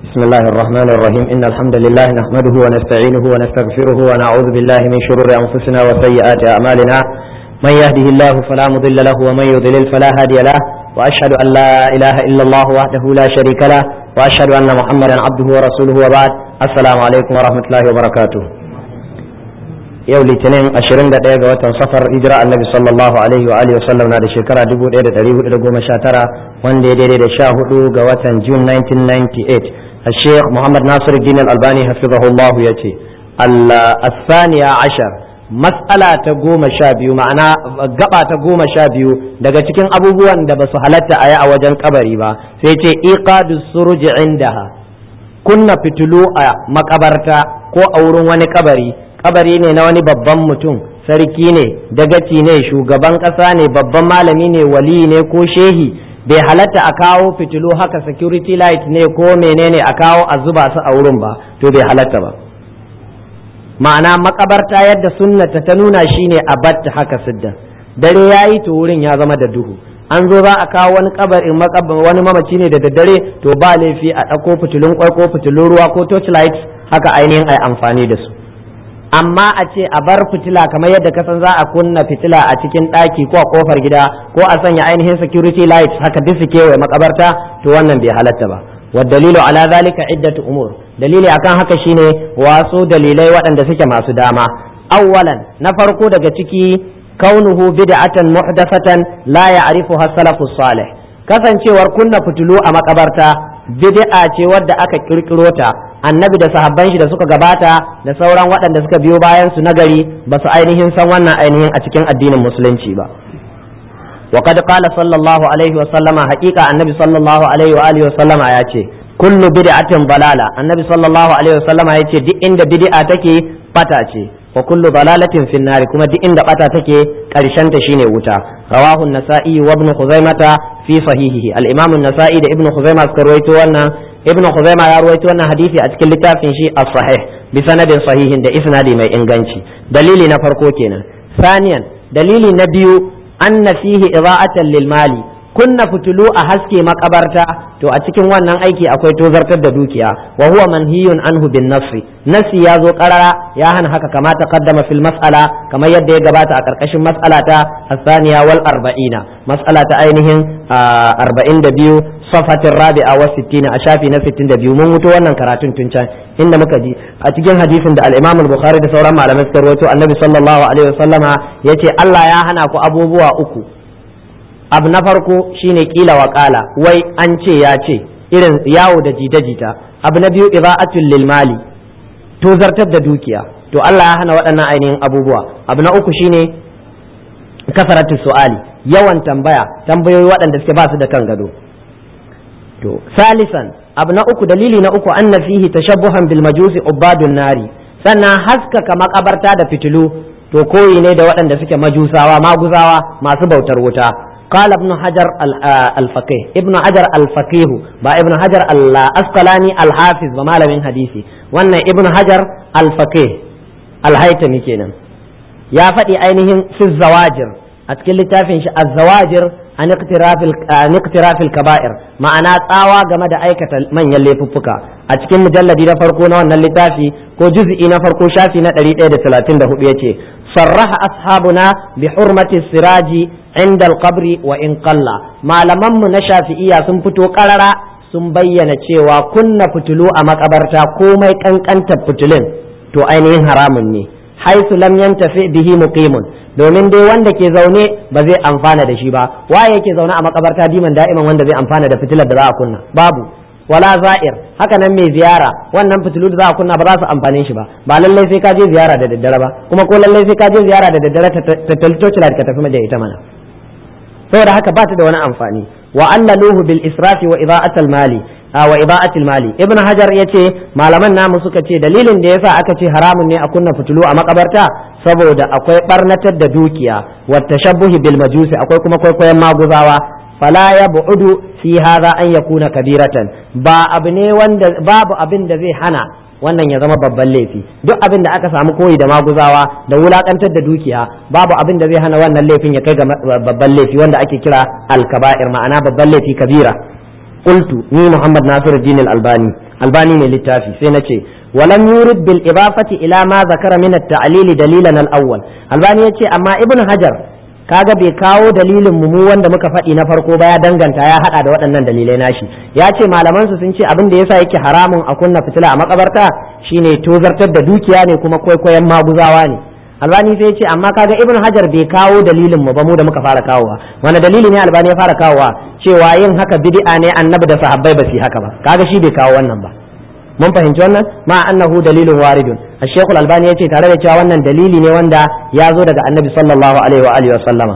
بسم الله الرحمن الرحيم إن الحمد لله نحمده ونستعينه ونستغفره ونعوذ بالله من شرور أنفسنا وسيئات أعمالنا من يهده الله فلا مضل له ومن يضلل فلا هادي له وأشهد أن لا إله إلا الله وحده لا شريك له وأشهد أن محمدا عبده ورسوله وبعد السلام عليكم ورحمة الله وبركاته yau litinin 21 ga watan safar hijira annabi sallallahu alaihi wa alihi wasallam na da shekara 1419 wanda ya daidai da 14 ga watan june 1998 الشيخ محمد ناصر الدين الألباني حفظه الله يتي الثانية عشر مسألة تقوم شابيو معنى قبع تقوم شابيو daga cikin abubuwan da ba su halatta a yi a wajen kabari ba sai ce iqadu suruj indaha kunna fitulu a makabarta ko a wurin wani kabari kabari ne na wani babban mutum sarki ne dagaci ne shugaban ƙasa ne babban malami ne wali ne ko shehi bai halatta a kawo fitilu haka security light ne ko menene a kawo a zuba su a wurin ba to bai halatta ba ma'ana makabarta yadda sunnata ta nuna shine a batta haka siddan dare yayi to wurin ya zama da duhu an zo za a kawo wani kabarin wani mamaci ne da daddare to ba laifi a ɗauko fitilun kwai ko fitilun ruwa ko torchlight haka ainihin ai amfani da su amma a ce a bar fitila kamar yadda kasan za a kunna fitila a cikin ɗaki ko a kofar gida ko a sanya ainihin security lights haka duk su kewaye makabarta to wannan bai halatta ba wa dalilu ala zalika iddatu umur dalili akan haka shine wasu dalilai waɗanda suke masu dama awwalan na farko daga ciki kaunuhu bid'atan muhdathatan la ya'rifuha salafus salih kasancewar kunna fitilu a makabarta bid'a ce wadda aka kirkiro ta annabi da sahabban shi da suka gabata da sauran waɗanda suka biyo bayan su nagari ba su ainihin san wannan ainihin a cikin addinin musulunci ba wa qad qala sallallahu alaihi wa sallama haqiqa annabi sallallahu alaihi wa alihi wa sallama ya ce kullu bid'atin balala annabi sallallahu alaihi wa sallama ya ce duk inda bid'a take bata ce wa kullu dalalatin fin nari kuma duk inda bata take karshen ta shine wuta rawahu an-nasa'i wa ibn khuzaimah fi sahihihi al-imam an-nasa'i da ibn khuzaimah suka rawaito wannan ibn khuzaimah ya rawaito wannan hadisi a cikin littafin shi as-sahih bi sanadin sahihin da isnadi mai inganci dalili na farko kenan saniyan dalili na biyu anna fihi ida'atan lil mali kunna fitulu a haske makabarta to a cikin wannan aiki akwai tozartar da dukiya wa huwa manhiyun anhu bin nafsi nafsi ya zo karara ya hana haka kama taqaddama fil mas'ala kamar yadda ya gabata a karkashin mas'ala ta asaniya wal arba'ina mas'ala ta ainihin arba'in da biyu safatin rabi'a wa sittina a shafi na sittin da biyu mun wuto wannan karatun tun can inda muka ji a cikin hadisin da al-imam al-bukhari da sauran malamai suka rawaito annabi sallallahu alaihi wasallama yace Allah ya hana ku abubuwa uku abu na farko shine kila wa kala wai an ce ya ce irin yawo da jita-jita abu na biyu ida'atul lil mali to zartar da dukiya to Allah ya hana waɗannan ainihin abubuwa abu na uku shine kasaratu su'ali yawan tambaya tambayoyi waɗanda suke ba su da kan gado to salisan abu na uku dalili na uku anna fihi tashabbuhan bil majusi ubadun nari sannan haskaka makabarta da fitilu to koyi ne da waɗanda suke majusawa maguzawa masu bautar wuta قال ابن حجر الفقيه ابن حجر الفقيه با ابن حجر الأسقلاني الحافظ بمال من حديثي وأن ابن حجر الفقيه الهيتمي كينا يا فتي أينهم في الزواجر أتكلم تافين الزواجر عن اقتراف عن اقتراف الكبائر معنا تاوى game da aikata manyan laifuffuka a cikin mujalladi na farko na wannan littafi ko juz'i na farko shafi na 134 yace sarraha ashabuna bi hurmati siraji inda alqabri wa in qalla malaman mu na shafi'iya sun fito karara sun bayyana cewa kunna fitulu a makabarta komai kankantar fitulin to ainihin haramun ne haisu lam yantafi bihi muqimun domin dai wanda ke zaune ba zai amfana da shi ba waye yake zaune a makabarta diman da'iman wanda zai amfana da fitilar da za a kunna babu wala za'ir haka nan mai ziyara wannan fitilu da za a kunna ba za su amfane shi ba ba lallai sai ka je ziyara da daddare ba kuma ko lallai sai ka je ziyara da daddare ta taltoci ka tafi da ita mana saboda haka ba ta da wani amfani wa allaluhu bil israfi wa ida'atil mali wa ida'atil mali ibn hajar yace malaman namu suka ce dalilin da yasa aka ce haramun ne a kunna fitilu a makabarta saboda akwai barnatar da dukiya wa tashabbuhi bil majusi akwai kuma kwaikwayon maguzawa fala ya bu'udu fi hadha an yakuna kabiratan ba abu ne wanda babu abin da zai hana wannan ya zama babban laifi duk abin da aka samu koyi da maguzawa da wulakantar da dukiya babu abin da zai hana wannan laifin ya kai ga babban laifi wanda ake kira alkaba'ir ma'ana babban laifi kabira qultu ni muhammad nasiruddin al-albani albani ne littafi sai na ce walam yurid bil idafati ila ma zakara min at-ta'lil dalilan al-awwal albani yace amma ibn hajar kaga bai kawo dalilin mu mu wanda muka faɗi na farko ba ya danganta ya hada da waɗannan dalilai nashi ya ce malaman su sun ce abin da yasa yake haramun a kunna fitila a makabarta shine tozartar da dukiya ne kuma kwaikwayon maguzawa ne albani sai ce amma kaga ibn hajar bai kawo dalilin mu ba mu da muka fara kawowa wani dalili ne albani ya fara kawowa cewa yin haka bid'a ne annabi da sahabbai ba su haka ba kaga shi bai kawo wannan ba mun fahimci wannan ma annahu dalilun waridun ash-shaykh al-albani yace tare da cewa wannan dalili ne wanda ya zo daga annabi sallallahu alaihi wa alihi wa sallama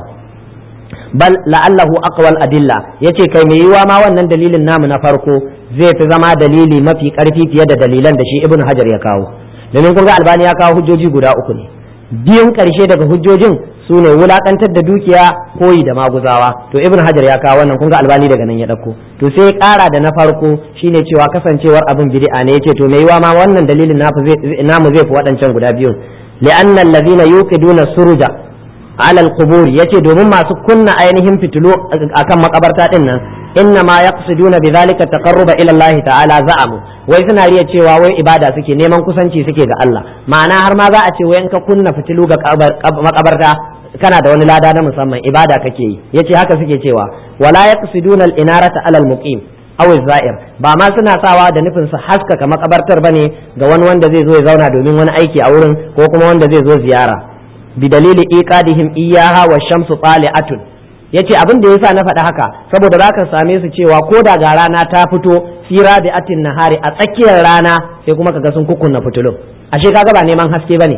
bal la'allahu aqwal adilla yace kai mai yiwa ma wannan dalilin namu na farko zai fi zama dalili mafi karfi fiye da dalilan da shi ibn hajar ya kawo domin kun ga albani ya kawo hujjoji guda uku ne biyun karshe daga hujjojin su ne wulakantar da dukiya koyi da maguzawa to ibn hajar ya kawo wannan kun ga albani daga nan ya dauko to sai ya kara da na farko shine cewa kasancewar abin bid'a ne yace to mai yiwa ma wannan dalilin namu zai fi waɗancan guda biyun li'anna allazina yuqiduna suruja ala al-qubur yace domin masu kunna ainihin fitilu akan makabarta din nan inna ma yaqsiduna bidhalika taqarruba ila Allah ta'ala za'amu wai suna riya cewa wai ibada suke neman kusanci suke ga Allah ma'ana har ma za a ce wai in ka kunna fitilu ga makabarta kana da wani lada na musamman ibada kake yi yace haka suke cewa wala yaqsiduna al-inarata ala al-muqim aw zair ba ma suna sawa da nufin su haskaka makabartar bane ga wani wanda zai zo ya zauna domin wani aiki a wurin ko kuma wanda zai zo ziyara bi dalili iqadihim iyyaha wa shamsu tali'atun yace abin da yasa na faɗi haka saboda zaka same su cewa ko da ga rana ta fito fira bi atin nahari a tsakiyar rana sai kuma kaga sun kukunna fitulun ashe kaga ba neman haske bane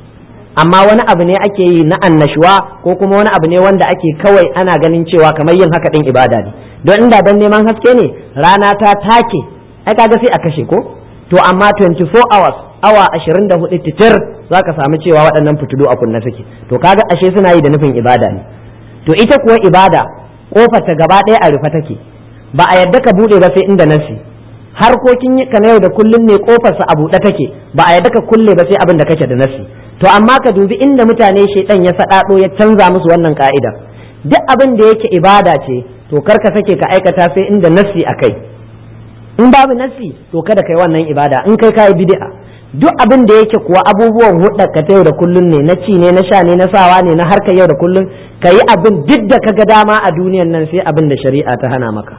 amma wani abu ne ake yi na annashuwa ko kuma wani abu ne wanda ake kawai ana ganin cewa kamar yin haka din ibada ne don inda dan neman haske ne rana ta take ai kaga sai a kashe ko to amma 24 hours awa 24 titir zaka samu cewa waɗannan fitilu a kunna suke to kaga ashe suna yi da nufin ibada ne to ita kuwa ibada kofar ta gaba ɗaya a rufe take ba a yadda ka buɗe ba sai inda nasi harkokin ka na yau da kullun ne kofarsa a buɗe take ba a yadda ka kulle ba sai abin da kake da nasi to amma ka dubi inda mutane shaidan ya saɗaɗo ya canza musu wannan ka'ida duk abin da yake ibada ce to kar ka sake ka aikata sai inda nasi a kai in babu nasi to kada kai wannan ibada in kai kayi bid'a duk abin da yake kuwa abubuwan hudda ka ta yau da kullun ne na ci ne na sha ne na sawa ne na harkar yau da kullun ka yi abin duk da ka ga dama a duniyan nan sai abin da shari'a ta hana maka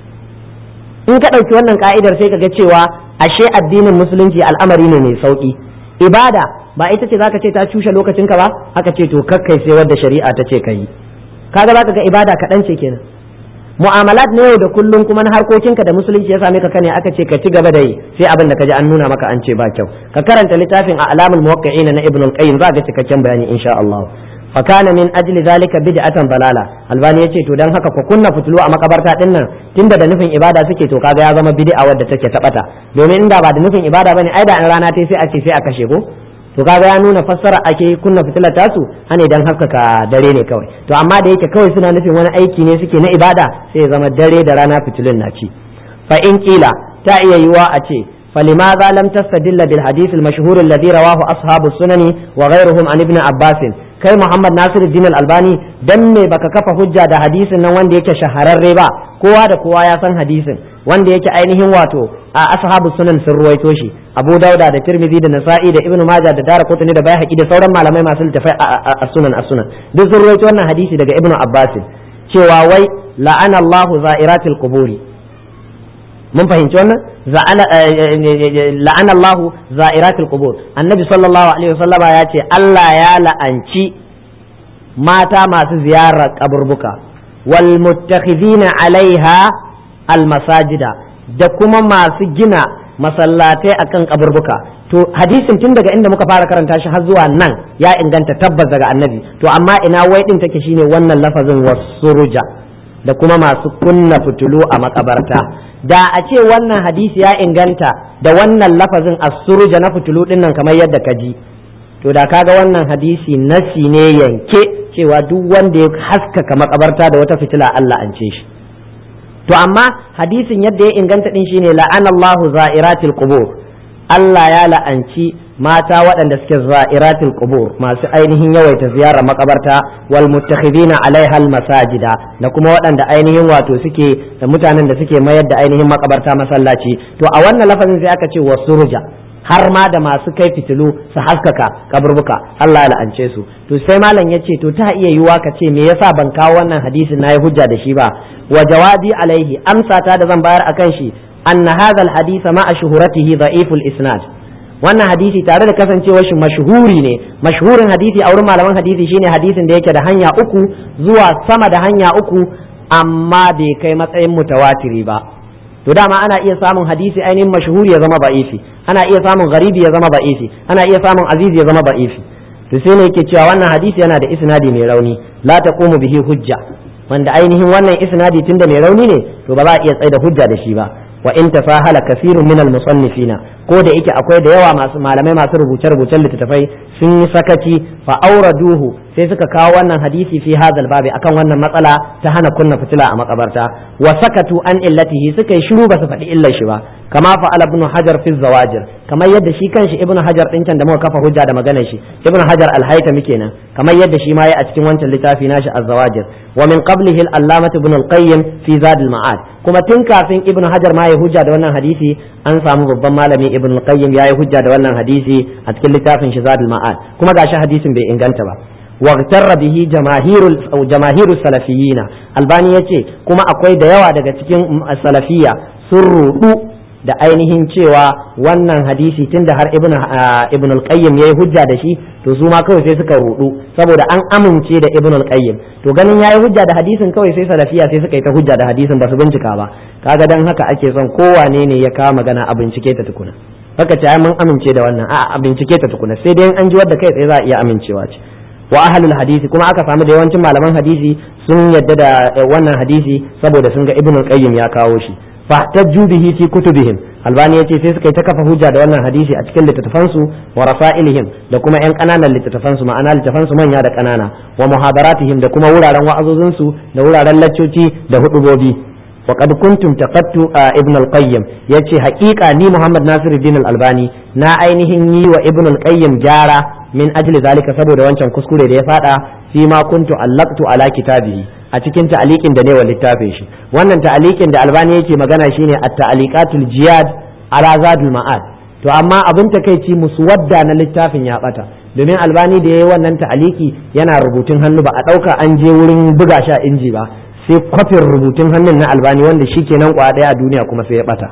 in ka ɗauki wannan ka'idar sai ka ga cewa ashe addinin musulunci al'amari ne mai sauki ibada ba ita ce zaka ce ta cushe lokacinka ba aka ce to kakkai sai wadda shari'a ta ce ka yi kaga zaka ga ibada kaɗan ce kenan mu'amalat na yau da kullum kuma na harkokinka da musulunci ya same ka kane aka ce ka ci gaba da yi sai abin da ka ji an nuna maka an ce ba kyau ka karanta littafin a alamul muwaqqi'ina na ibn al-qayyim za ga cikakken bayani insha Allah fa kana min ajli zalika bid'atan balala albani yace to dan haka ku kunna fitulu a makabarta din nan tunda da nufin ibada suke to kaga ya zama bid'a wadda take tabata domin inda ba da nufin ibada bane ai da an rana tai sai a ce sai a kashe ko to kaga ya nuna fassara ake kunna fitilar tasu hane dan haskaka dare ne kawai to amma da yake kawai suna nufin wani aiki ne suke na ibada sai ya zama dare da rana fitilun na ci fa in kila ta iya yiwa a ce فلماذا لم تستدل بالحديث المشهور الذي رواه أصحاب السنن وغيرهم عن ابن عباس kai Muhammad Nasir Din Albani dan me baka kafa hujja da hadisin nan wanda yake shahararre ba kowa da kowa ya san hadisin wanda yake ainihin wato a ashabu sunan sun ruwaito shi Abu Dauda da Tirmidhi da Nasa'i da Ibn Majah da Daraqutni da Baihaqi da sauran malamai masu littafai a sunan a sunan duk sun ruwaito wannan hadisi daga Ibn Abbas cewa wai la'ana Allahu za'iratil quburi mun fahimci wannan la'ana Allahu za'iratul qubur annabi sallallahu alaihi wasallama ya ce Allah ya la'anci mata masu ziyarar kaburbuka wal muttakhidina alaiha al masajida da kuma masu gina masallatai akan kaburbuka to hadisin tun daga inda muka fara karanta shi har zuwa nan ya inganta tabbas daga annabi to amma ina wai din take shine wannan lafazin wasuruja da kuma masu kunna fitulu a makabarta da a ce wannan hadisi ya inganta da wannan lafazin asuruja na fitulu din nan kamar yadda ka ji to da kaga wannan hadisi nasi ne yanke cewa duk wanda ya haskaka makabarta da wata fitila Allah an ce shi to amma hadisin yadda ya inganta din shine la'anallahu za'iratil qubur Allah ya la'anci mata waɗanda suke za'iratul qubur masu ainihin yawaita ziyarar makabarta wal muttakhidina alaiha al masajida da kuma waɗanda ainihin wato suke da mutanen da suke mayar da ainihin makabarta masallaci to a wannan lafazin sai aka ce wasurja har ma da masu kai fitilu su haskaka kaburbuka Allah ya la'ance su to sai malam ya ce to ta iya yiwa ka ce me yasa ban kawo wannan hadisin nayi hujja da shi ba wa jawabi alaihi amsa ta da zan bayar akan shi anna hadha al hadith ma'a shuhuratihi da'iful isnad wannan hadisi tare da kasancewar shi mashhuri ne mashhurin hadisi a wurin malaman hadisi shine hadisin da yake da hanya uku zuwa sama da hanya uku amma bai kai matsayin mutawatiri ba to dama ana iya samun hadisi ainihin mashhuri ya zama ba'ifi ana iya samun garibi ya zama ba'ifi ana iya samun azizi ya zama ba'ifi to sai ne yake cewa wannan hadisi yana da isnadi mai rauni la taqumu bihi hujja wanda ainihin wannan isnadi tunda mai rauni ne to ba za a iya tsaida hujja da shi ba wa in tafahala kasirun min al musannifina ko da yake akwai da yawa masu malamai masu rubuce rubucen littattafai sun yi sakaci fa auraduhu sai suka kawo wannan hadisi fi hadal babi akan wannan matsala ta hana kunna fitila a makabarta wa sakatu an illatihi suka yi shiru ba su faɗi illar shi ba kama fa'ala ibn hajar fi zawajir kamar yadda shi kanshi ibn hajar din can da muka kafa hujja da maganar shi ibn hajar al-haytami kenan kamar yadda shi ma ya a cikin wancan littafi nashi az-zawajir wa min qablihi al-allamah ibn al-qayyim fi zad al-ma'ad kuma tun kafin ibn hajar ma ya hujja da wannan hadisi an samu babban malami ibn al-qayyim ya yi hujja da wannan hadisi a cikin littafin shi zad al-ma'ad kuma gashi hadisin bai inganta ba واغتر به جماهير جماهير السلفيين albani yace kuma akwai da yawa daga cikin salafiya sun rudu da ainihin cewa wannan hadisi tunda har ibn ibn al-qayyim yayi hujja da shi to su ma kawai sai suka rudu saboda an amince da ibn al-qayyim to ganin yayi hujja da hadisin kawai sai salafiya sai suka yi ta hujja da hadisin ba su bincika ba kaga dan haka ake son kowane ne ya kawo magana a bincike ta tukuna haka ce ai mun amince da wannan a bincike ta tukuna sai dai an ji wadda kai tsaye za a iya amincewa ce wa ahlul hadisi kuma aka samu da yawancin malaman hadisi sun yadda da wannan hadisi saboda sun ga ibn qayyim ya kawo shi fahtajju bihi fi kutubihim albani yace sai suka yi ta kafa hujja da wannan hadisi a cikin littattafan su wa rasailihim da kuma yan kananan littattafan su ma'ana littattafan su manya da kanana wa muhadaratihim da kuma wuraren wa'azozin su da wuraren laccoci da hudubobi وقد كنتم تقدت ابن القيم yace haƙiƙa ni Muhammad Nasiruddin Al-Albani na ainihin yi wa Ibn Al-Qayyim gyara min ajli zalika saboda wancan kuskure da ya fada fi ma kuntu allaqtu ala kitabihi a cikin ta'aliqin da ne wa littafin shi wannan ta'aliqin da Albani yake magana shine at-ta'aliqatul jiyad ala zadul ma'ad to amma abin takeici muswadda na littafin ya bata domin Albani da yayi wannan ta'aliki yana rubutun hannu ba a dauka an je wurin buga shi a inji ba sai kwafin rubutun hannun na albani wanda shi kenan kwa daya a duniya kuma sai ya bata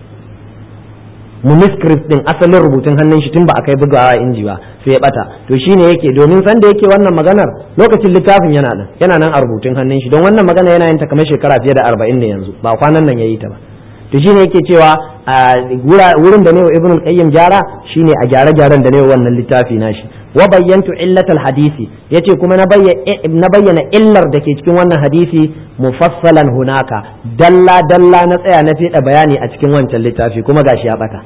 manuscript din asalin rubutun hannun shi tun ba a kai bugawa inji ba sai ya bata to shine yake domin san da yake wannan maganar lokacin littafin yana nan yana nan a rubutun hannun shi don wannan magana yana yin ta kamar shekara fiye da arba'in ne yanzu ba kwanan nan yayi ta ba to shine yake cewa wurin da ne wa ibn qayyim gyara shine a gyare-gyaren da ne wannan littafi nashi wa bayyantu illatal hadisi yace kuma na bayyana illar da ke cikin wannan hadisi mufassalan hunaka dalla dalla na tsaya na fiɗa bayani a cikin wancan littafi kuma gashi ya bata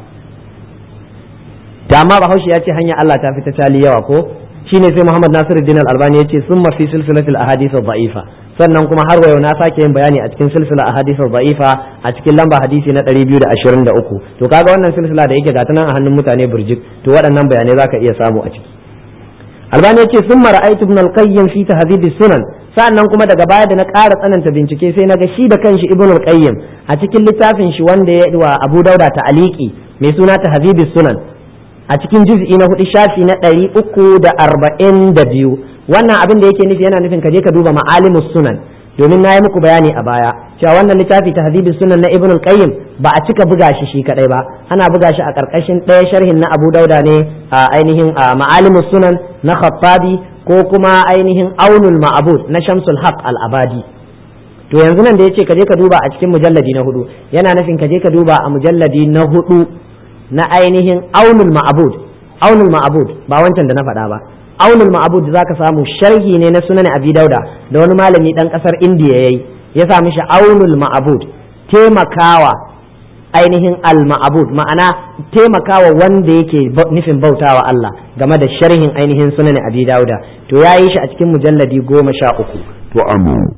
dama bahaushe ya ce hanya Allah ta fita tali yawa ko shine sai Muhammad Nasiruddin Al-Albani yace summa fi silsilatil ahadith dha'ifa sannan kuma har wayo na sake yin bayani a cikin silsila ahadith dha'ifa a cikin lamba hadisi na 223 to kaga wannan silsila da yake gata nan a hannun mutane burjik to waɗannan bayanai zaka iya samu a ciki albani yace sun ra'aytu ibn al-qayyim fi tahdhib sunan sa'annan kuma daga baya da na ƙara tsananta bincike sai naga shi da kanshi ibn al-qayyim a cikin littafin shi wanda ya wa Abu Dauda ta'aliki mai suna tahdhib sunan a cikin juz'i na hudu shafi na ɗari uku da arba'in da biyu wannan abin da yake nufi yana nufin ka je ka duba ma'alimus sunan domin na yi muku bayani a baya cewa wannan littafi tahdhibus sunan na ibn al-qayyim ba a cika buga shi shi kadai ba ana buga shi a karkashin ɗaya sharhin na abu dauda ne a ainihin ma'alimus sunan na khattabi ko kuma ainihin aunul ma'bud na shamsul haq al-abadi to yanzu nan da yace ka je ka duba a cikin mujalladi na hudu yana nufin ka je ka duba a mujalladi na hudu na ainihin aunul ma'bud aunul ma'bud ba wancan da na faɗa ba aunul ma'bud zaka samu sharhi ne na sunan abi dauda da wani malami dan kasar indiya yayi ya sa mishi aunul ma'bud taimakawa ainihin al ma'bud ma'ana taimakawa wanda yake nufin bautawa Allah game da sharhin ainihin sunan abi dauda to yayi shi a cikin mujalladi goma sha uku to amu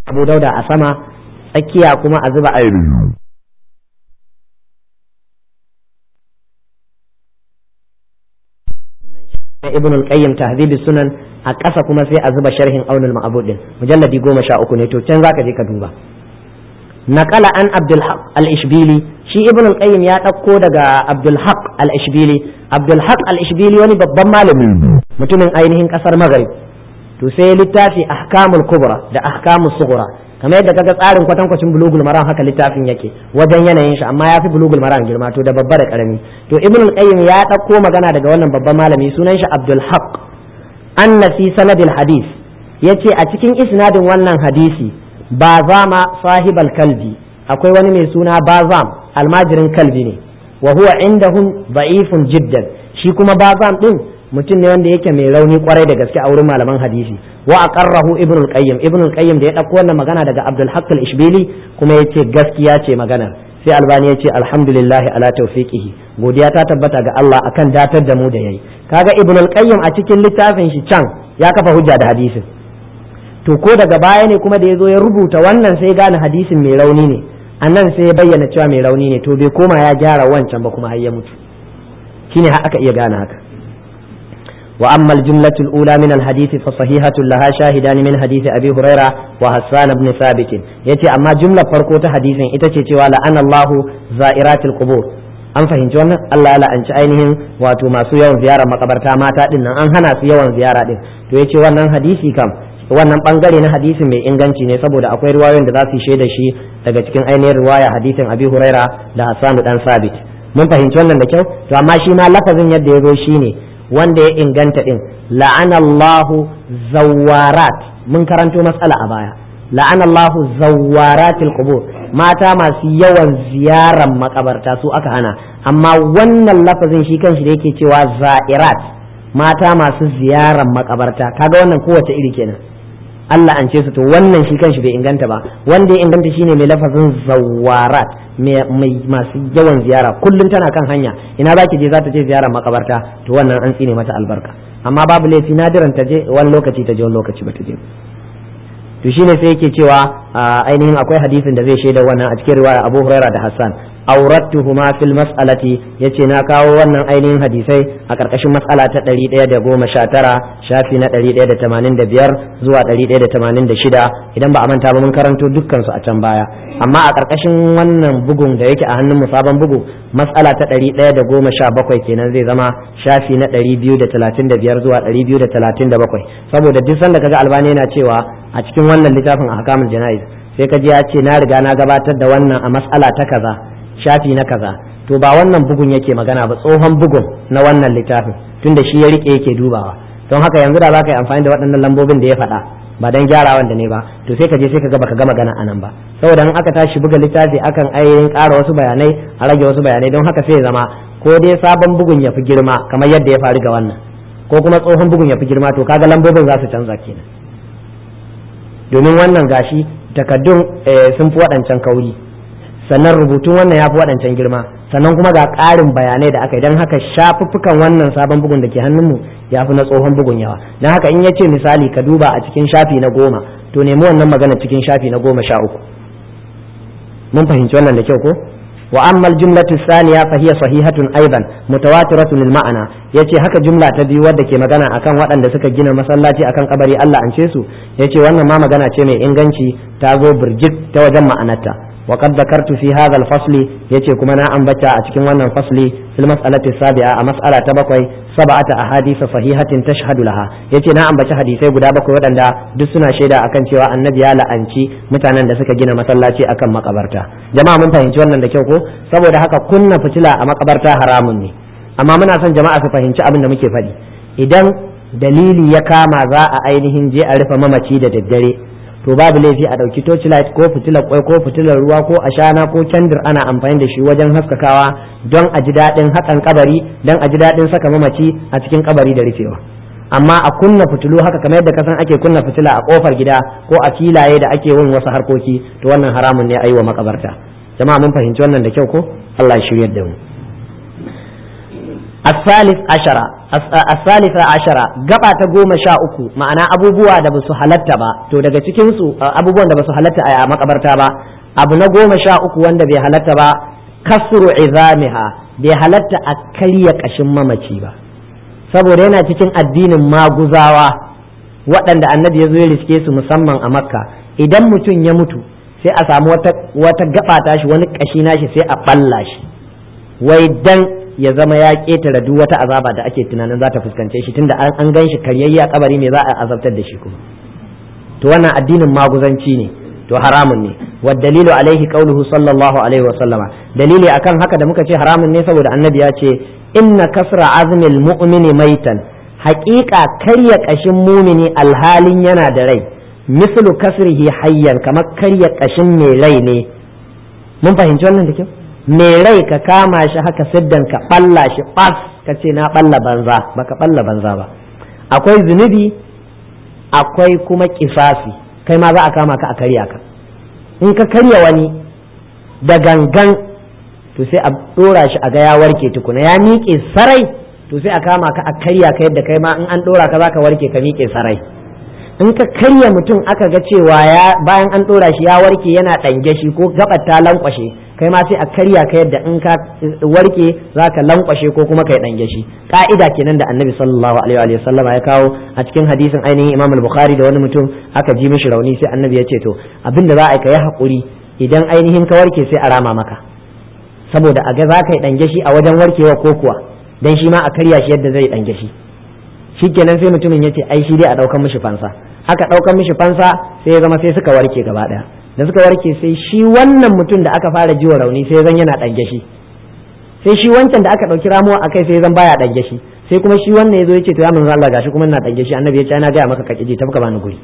abu dauda a sama tsakiya kuma a zuba a ibn al-qayyim tahdhib sunan a ƙasa kuma sai a zuba sharhin aunul ma'bud din mujalladi goma sha uku ne to can zaka je ka duba naqala an abdul haq al-ishbili shi ibn al-qayyim ya ɗauko daga abdul haq al-ishbili abdul haq al-ishbili wani babban malami mutumin ainihin ƙasar maghrib to sai littafi ahkamul kubra da ahkamul sughra kamar yadda kaga tsarin kwatankwacin bulugul maram haka littafin yake wajen yanayin shi amma yafi bulugul maram girma to da babba da karami to ibn al-qayyim ya ɗauko magana daga wannan babban malami sunan shi abdul haq anna fi sanadil hadis yace a cikin isnadin wannan hadisi bazama sahibal kalbi akwai wani mai suna bazam almajirin kalbi ne wa huwa indahum da'ifun jiddan shi kuma bazam din mutum ne wanda yake mai rauni kwarai da gaske a wurin malaman hadisi wa aqarrahu ibn al-qayyim ibn al-qayyim da ya dauko wannan magana daga abdul haqq al-ishbili kuma yace gaskiya ce maganar sai albani ya ce alhamdulillah ala tawfiqihi godiya ta tabbata ga Allah akan datar da mu da yayi kaga ibn al-qayyim a cikin littafin shi can ya kafa hujja da hadisin to ko daga baya ne kuma da ya zo ya rubuta wannan sai gane hadisin mai rauni ne annan sai ya bayyana cewa mai rauni ne to bai koma ya gyara wancan ba kuma har ya mutu shine aka iya gane haka وأما الجملة الأولى من الحديث فصحيحة لها شاهدان من حديث أبي هريرة وحسان بن ثابت يتي أما جملة فرقوة حديث إتتي لأن الله زائرات القبور an fahimci wannan Allah ya la'anci ainihin wato masu yawan ziyara makabarta mata din nan an hana su yawan ziyara din to yace wannan hadisi kam wannan bangare na hadisi mai inganci ne saboda akwai riwayoyin da za su shaida shi daga cikin ainihin riwaya hadisin Abi Huraira da Hassan dan Sabit mun fahimci wannan da kyau to amma shi ma lafazin yadda ya zo shine wanda ya inganta din la'anallahu zawarat mun karanto matsala a baya la'anallahu zawaratil qubur mata masu yawan ziyaran makabarta su aka hana amma wannan lafazin shi kanshi da yake cewa za'irat mata masu ziyaran makabarta kaga wannan kowace iri kenan Allah an ce su to wannan shi kanshi bai inganta ba wanda ya inganta shine mai lafazin zawarat mai masu yawan ziyara kullum tana kan hanya ina zaki je za ta je ziyarar makabarta to wannan an tsine mata albarka amma babu laifi nadiran ta je wani lokaci ta je wani lokaci ba ta je to shine sai yake cewa ainihin akwai hadisin da zai shaida wannan a cikin riwaya Abu Hurairah da Hassan aurattuhuma fil mas'alati yace na kawo wannan ainihin hadisai a karkashin mas'ala ta 119 shafi na 185 zuwa 186 idan ba a manta ba mun karanto dukkan su a can baya amma a karkashin wannan bugun da yake a hannun mu sabon bugu mas'ala ta 117 kenan zai zama shafi na 235 zuwa 237 saboda duk sanda kaga albani yana cewa a cikin wannan littafin ahkamul jana'iz sai ka ji ya ce na riga na gabatar da wannan a mas'ala ta kaza shafi na kaza to ba wannan bugun yake magana ba tsohon bugun na wannan littafin tunda shi ya rike yake dubawa don haka yanzu da za ka yi amfani da waɗannan lambobin da ya faɗa ba dan gyarawan da ne ba to sai ka je sai ka ga baka ga magana anan ba saboda in aka tashi buga littafi akan ainihin ƙara wasu bayanai a rage wasu bayanai don haka sai ya zama ko dai sabon bugun ya fi girma kamar yadda ya faru ga wannan ko kuma tsohon bugun ya fi girma to kaga lambobin za su canza kenan domin wannan gashi takaddun sun fi waɗancan kauri sannan rubutun wannan ya fi waɗancan girma sannan kuma ga ƙarin bayanai da aka yi don haka shafuffukan wannan sabon bugun da ke hannunmu ya fi na tsohon bugun yawa don haka in ya ce misali ka duba a cikin shafi na goma to nemi wannan magana cikin shafi na goma sha uku mun fahimci wannan da kyau ko wa amma jumlatu thaniya fa hiya sahihatun aidan mutawatiratun lil ma'ana yace haka jumla ta biyu wadda ke magana akan waɗanda suka gina masallaci akan kabari Allah an ce su yace wannan ma magana ce mai inganci ta zo birjik ta wajen ma'anarta وقد ذكرت في هذا الفصل يتي كما نا أنبتا أتكين وانا الفصل في المسألة السابعة مسألة تبقي سبعة أحاديث صحيحة تشهد لها يتي نا أنبتا حديثي قد بقي ودن دا دسنا شيدا أكن تيوا النبي على أنشي متانا دا سكا جينا مسلاتي أكن مقبرتا جماعة من فهمت وانا دا كيوكو سبو دا حقا كنا فتلا مقبرتا حرامني أما من أسان جماعة فهمت أبن مكي فدي إذن dalili ya kama za a ainihin je a rufe mamaci da daddare to babu laifi a ɗauki torchlight ko fitilar kwai ko fitilar ruwa ko ashana ko kendir ana amfani da shi wajen haskakawa don a ji daɗin haƙan kabari don a ji daɗin saka mamaci a cikin kabari da rufewa amma a kunna fitilu haka kamar yadda kasan ake kunna fitila a kofar gida ko a filaye da ake yin wasu harkoki to wannan haramun ne a yi wa makabarta jama'a mun fahimci wannan da kyau ko Allah ya shiryar da mu الثالث عشرة الثالثة عشرة gaba ta goma sha uku ma'ana abubuwa da basu halatta ba to daga cikin su abubuwan da basu halatta a makabarta ba abu na goma sha uku wanda bai halatta ba kasru izamiha bai halatta a karya kashin mamaci ba saboda yana cikin addinin maguzawa waɗanda annabi ya zo ya riske su musamman a makka idan mutum ya mutu sai a samu wata gaba tashi wani kashi nashi sai a balla shi wai dan ya zama ya ketare duk wata azaba da ake tunanin za ta fuskance shi tunda an gan shi karyayya kabari me za a azabtar da shi kuma to wannan addinin maguzanci ne to haramun ne wa dalilu alaihi qauluhu sallallahu alaihi wa sallama dalili akan haka da muka ce haramun ne saboda annabi ya ce inna kasra azmil mu'mini maitan haƙiƙa karya ƙashin mumini alhalin yana da rai mislu kasrihi hayyan kamar karya ƙashin mai rai ne mun fahimci wannan da kyau mai rai ka kama shi haka siddan ka balla shi bas ka ce na balla banza baka balla banza ba akwai zunubi akwai kuma kisasi kai ma za a kama ka a karya ka in ka karya wani da gangan to sai a dora shi a ga ya warke tukuna ya miƙe sarai to sai a kama ka a karya ka yadda kai ma in an dora ka za ka warke ka miƙe sarai in ka karya mutum aka ga cewa ya bayan an dora shi ya warke yana ɗange shi ko gabar ta lankwashe kai ma sai a karya ka yadda in ka warke za ka lankwashe ko kuma kai ɗange shi ka'ida kenan da annabi sallallahu alaihi wa sallama ya kawo a cikin hadisin ainihin imam al-bukhari da wani mutum aka ji mishi rauni sai annabi ya ce to abinda za a yi ka yi haƙuri idan ainihin ka warke sai a rama maka saboda a ga za ka yi ɗange shi a wajen warkewa ko kuwa dan shi ma a karya shi yadda zai ɗange shi shikenan sai mutumin ya ce ai shi dai a ɗaukan mishi fansa aka ɗaukan mishi fansa sai ya zama sai suka warke gaba ɗaya da suka warke sai shi wannan mutum da aka fara jiwa rauni sai zan yana ɗange shi sai shi wancan da aka ɗauki ramuwa akai sai zan baya ɗange shi sai kuma shi wannan ya zo ya ce to ya manzo Allah gashi kuma ina ɗange shi annabi ya ce ana gaya maka ka kiji tafi ka bani guri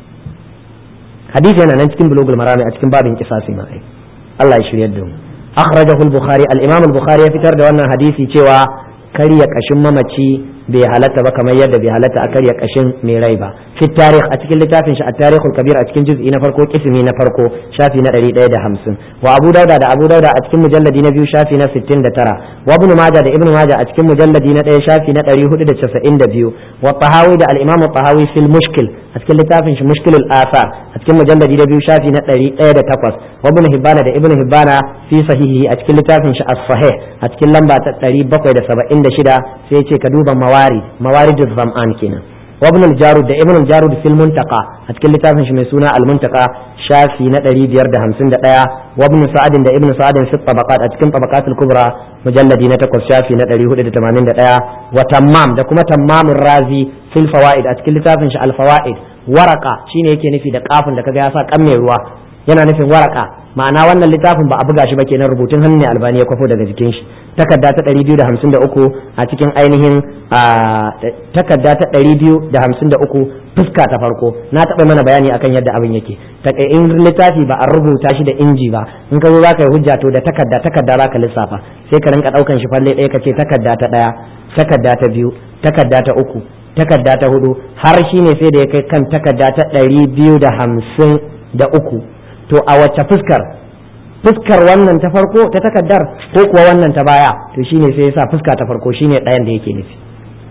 hadisi yana nan cikin bulugul marami a cikin babin kisasi ma ai Allah ya shiryar da mu akhrajahu al-bukhari al-imam al-bukhari ya fitar da wannan hadisi cewa karya kashin mamaci bai halatta ba kamar yadda bai halatta a karya kashin mai rai ba fi tarikh a cikin littafin shi a tarihul kabir a cikin juz'i na farko kismi na farko shafi na 150 wa abu dauda da abu dauda a cikin mujalladi na biyu shafi na 69 wa ibn majah da ibn majah a cikin mujalladi na 1 shafi na 492 wa tahawi da al-imam tahawi fil mushkil a cikin littafin shi mushkilul asa a cikin mujalladi na biyu shafi na 108 wa ibn hibbana da ibn hibbana fi sahihi a cikin littafin shi as-sahih a cikin lamba ta 776 sai ya ce ka duba mawarid mawaridul zam'an kenan wa ibn al-jarud da ibn al-jarud fil muntaqa a cikin littafin shi mai suna al-muntaqa shafi na 551 wa ibn sa'ad da ibn sa'ad fi tabaqat a cikin tabaqat al-kubra mujalladi na 8 shafi na 481 wa tammam da kuma tammamur razi fil fawaid a cikin littafin shi al-fawaid waraka shine yake nufi da kafin da kaga ya sa kan mai ruwa yana nufin waraka ma'ana wannan littafin ba a buga shi ba kenan rubutun hannu ne albani ya kwafo daga jikin shi takarda ta 253 a cikin ainihin takarda ta 253 fuska ta farko na taɓa mana bayani akan yadda abin yake in littafi ba a rubuta shi da inji ba in ka zo za ka yi hujja to da takarda takarda za ka lissafa sai ka rinka ɗaukan shi falle ɗaya ka ce takarda ta ɗaya takarda ta biyu takarda ta uku takarda ta hudu har shi ne sai da ya kai kan takarda ta ɗari biyu da hamsin da uku to a wacce fuskar fuskar wannan ta farko ta takaddar ko kuwa wannan ta baya to shine sai ya sa fuska ta farko shine ɗayan da yake nufi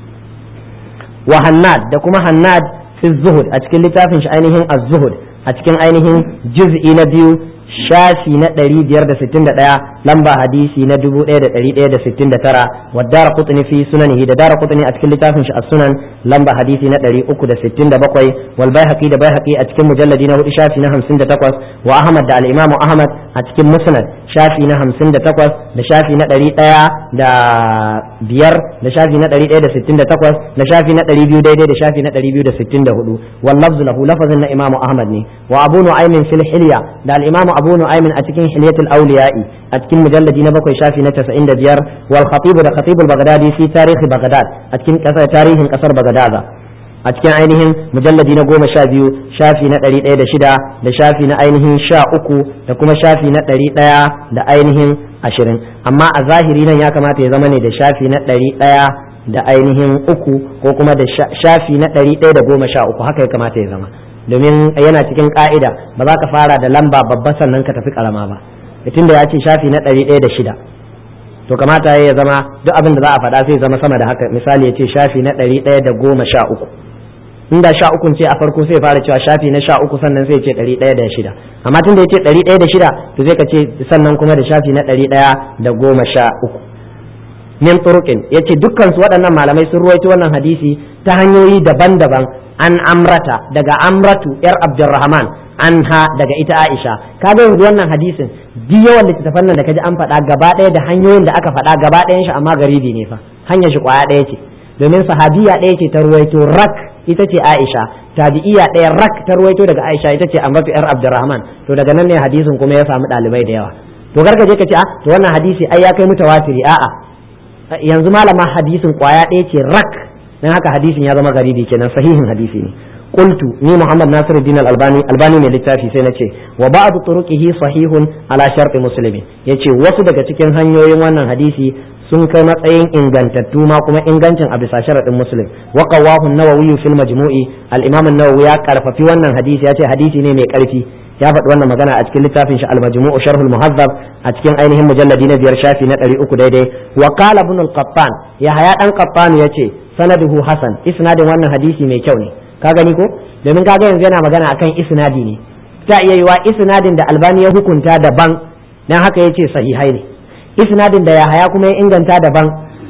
wa hannad da kuma hannad fi zuhud a cikin littafin shi ainihin az-zuhud a cikin ainihin juz'i na biyu shafi na 561 lamba hadisi na 1169 wa dara qutni fi sunanihi da dara qutni a cikin littafin shi as-sunan lamba hadisi na 367 wal baihaqi da baihaqi a cikin mujalladi na 4 shafi na 58 wa ahmad da al-imam ahmad a cikin musnad shafi na 58 da shafi na 100 da biyar da shafi na 168 da shafi na 200 daidai da shafi na 264 wal lafzu lahu lafazin na imam ahmad ne wa abu nu'aymin fil hilya da al-imam abu nu'aymin a cikin hilyatul awliya'i a cikin mujalladi na bakwai shafi na 95 wal khatib da khatib al-baghdadi fi tarihi baghdad a cikin kasar tarihin kasar baghdad a cikin ainihin mujalladi na goma sha biyu shafi na ɗari ɗaya da shida da shafi na ainihin sha uku da kuma shafi na ɗari ɗaya da ainihin ashirin amma a zahiri nan ya kamata ya zama ne da shafi na ɗari ɗaya da ainihin uku ko kuma da shafi na ɗari ɗaya da goma sha uku haka ya kamata ya zama domin yana cikin ka'ida ba za ka fara da lamba babba sannan ka tafi karama ba tun da ya ce shafi na ɗari ɗaya da shida to kamata ya zama duk abin da za a faɗa sai zama sama da haka misali ya ce shafi na ɗari ɗaya da goma sha uku inda sha ukun ce a farko sai fara cewa shafi na sha uku sannan sai ce ɗari ɗaya da shida amma tun da ya ce ɗari ɗaya da shida to sai ka ce sannan kuma da shafi na ɗari ɗaya da goma sha uku min turuqin yace dukkan su waɗannan malamai sun ruwaito wannan hadisi ta hanyoyi daban-daban an amrata daga amratu yar abdurrahman anha daga ita aisha kaga yanzu wannan hadisin duk yawan littattafan nan da kaji an faɗa gaba ɗaya da hanyoyin da aka faɗa gaba ɗayan shi amma garibi ne fa hanyar shi kwaya ɗaya ce domin sahabiya ɗaya ce ta ruwaito rak ita ce aisha tabi'iya ɗaya rak ta ruwaito daga aisha ita ce amratu yar abdurrahman to daga nan ne hadisin kuma ya samu ɗalibai da yawa to gargaje ka ce a to wannan hadisi ai ya kai mutawatiri a'a yanzu malama hadisin kwaya ɗaya ce rak dan haka hadisin ya zama garibi kenan sahihin hadisi ne qultu ni muhammad nasiruddin al-albani albani mai littafi sai nace wa ba'd turuqihi sahihun ala shart muslim yace wasu daga cikin hanyoyin wannan hadisi sun kai matsayin ingantattu ma kuma ingancin a bisa sharadin muslim wa qawahu an-nawawi fil majmu'i al-imam an-nawawi ya karfafi wannan hadisi yace hadisi ne mai karfi ya faɗi wannan magana a cikin littafin shi al-majmu'u sharhul muhazzab a cikin ainihin mujalladi na biyar shafi na ɗari uku daidai wa qala ibn al-qattan ya haya dan qattan yace sanaduhu hasan isnadin wannan hadisi mai kyau ne ka gani ko domin kaga yanzu yana magana akan isnadi ne ta iya yiwa isnadin da albani ya hukunta daban dan haka yace sahihai ne isnadin da ya haya kuma ya inganta daban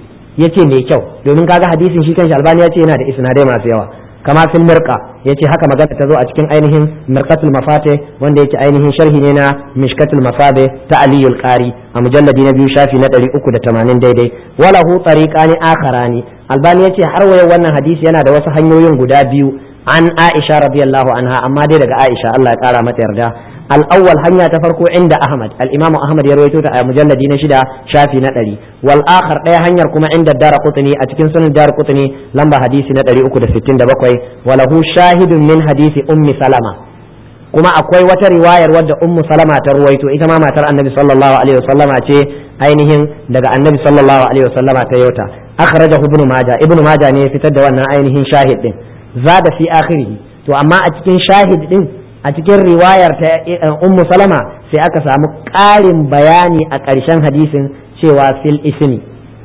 yace mai kyau domin kaga hadisin shi kanshi albani yace yana da isnadai masu yawa kama fil mirqa yace haka magana ta zo a cikin ainihin mirqatul mafate wanda yake ainihin sharhi ne na mishkatul mafabe ta aliyul qari a mujalladi na biyu shafi na 380 daidai wala hu tariqani akharani albani yace har wayo wannan hadisi yana da wasu hanyoyin guda biyu an aisha radiyallahu anha amma dai daga aisha Allah ya kara mata yarda الأول هنيا تفرقوا عند أحمد الإمام أحمد يروي توتا مجلد نشدا شافي نتري والآخر لا هنيا كما عند الدار قطني أتكن سن الدار قطني لما حديث نتري أكد ستين دبقوي وله شاهد من حديث أم سلمة كما أقوي وتا رواية ود أم سلمة ترويتو إتما ما ترى النبي صلى الله عليه وسلم أتي أينهم دقى النبي صلى الله عليه وسلم تيوتا أخرجه ابن ماجه ابن ماجه ne fitar da wannan ainihin shahid din zada fi akhirih to amma a cikin shahid din a cikin riwayar ta ummu salama sai aka samu ƙarin bayani a ƙarshen hadisin cewa fil ismi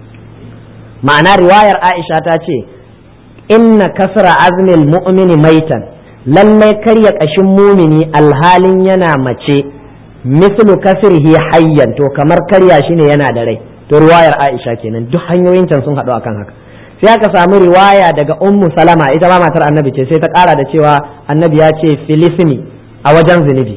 ma'ana riwayar aisha ta ce inna kasra azmil mu'mini maitan lallai karya ƙashin mumini alhalin yana mace mislu kasrihi hayyan to kamar karya shi ne yana da rai to riwayar aisha kenan duk hanyoyin can sun haɗu akan haka sai aka samu riwaya daga ummu salama ita ma matar annabi ce sai ta kara da cewa annabi ya ce filisini a wajen zunubi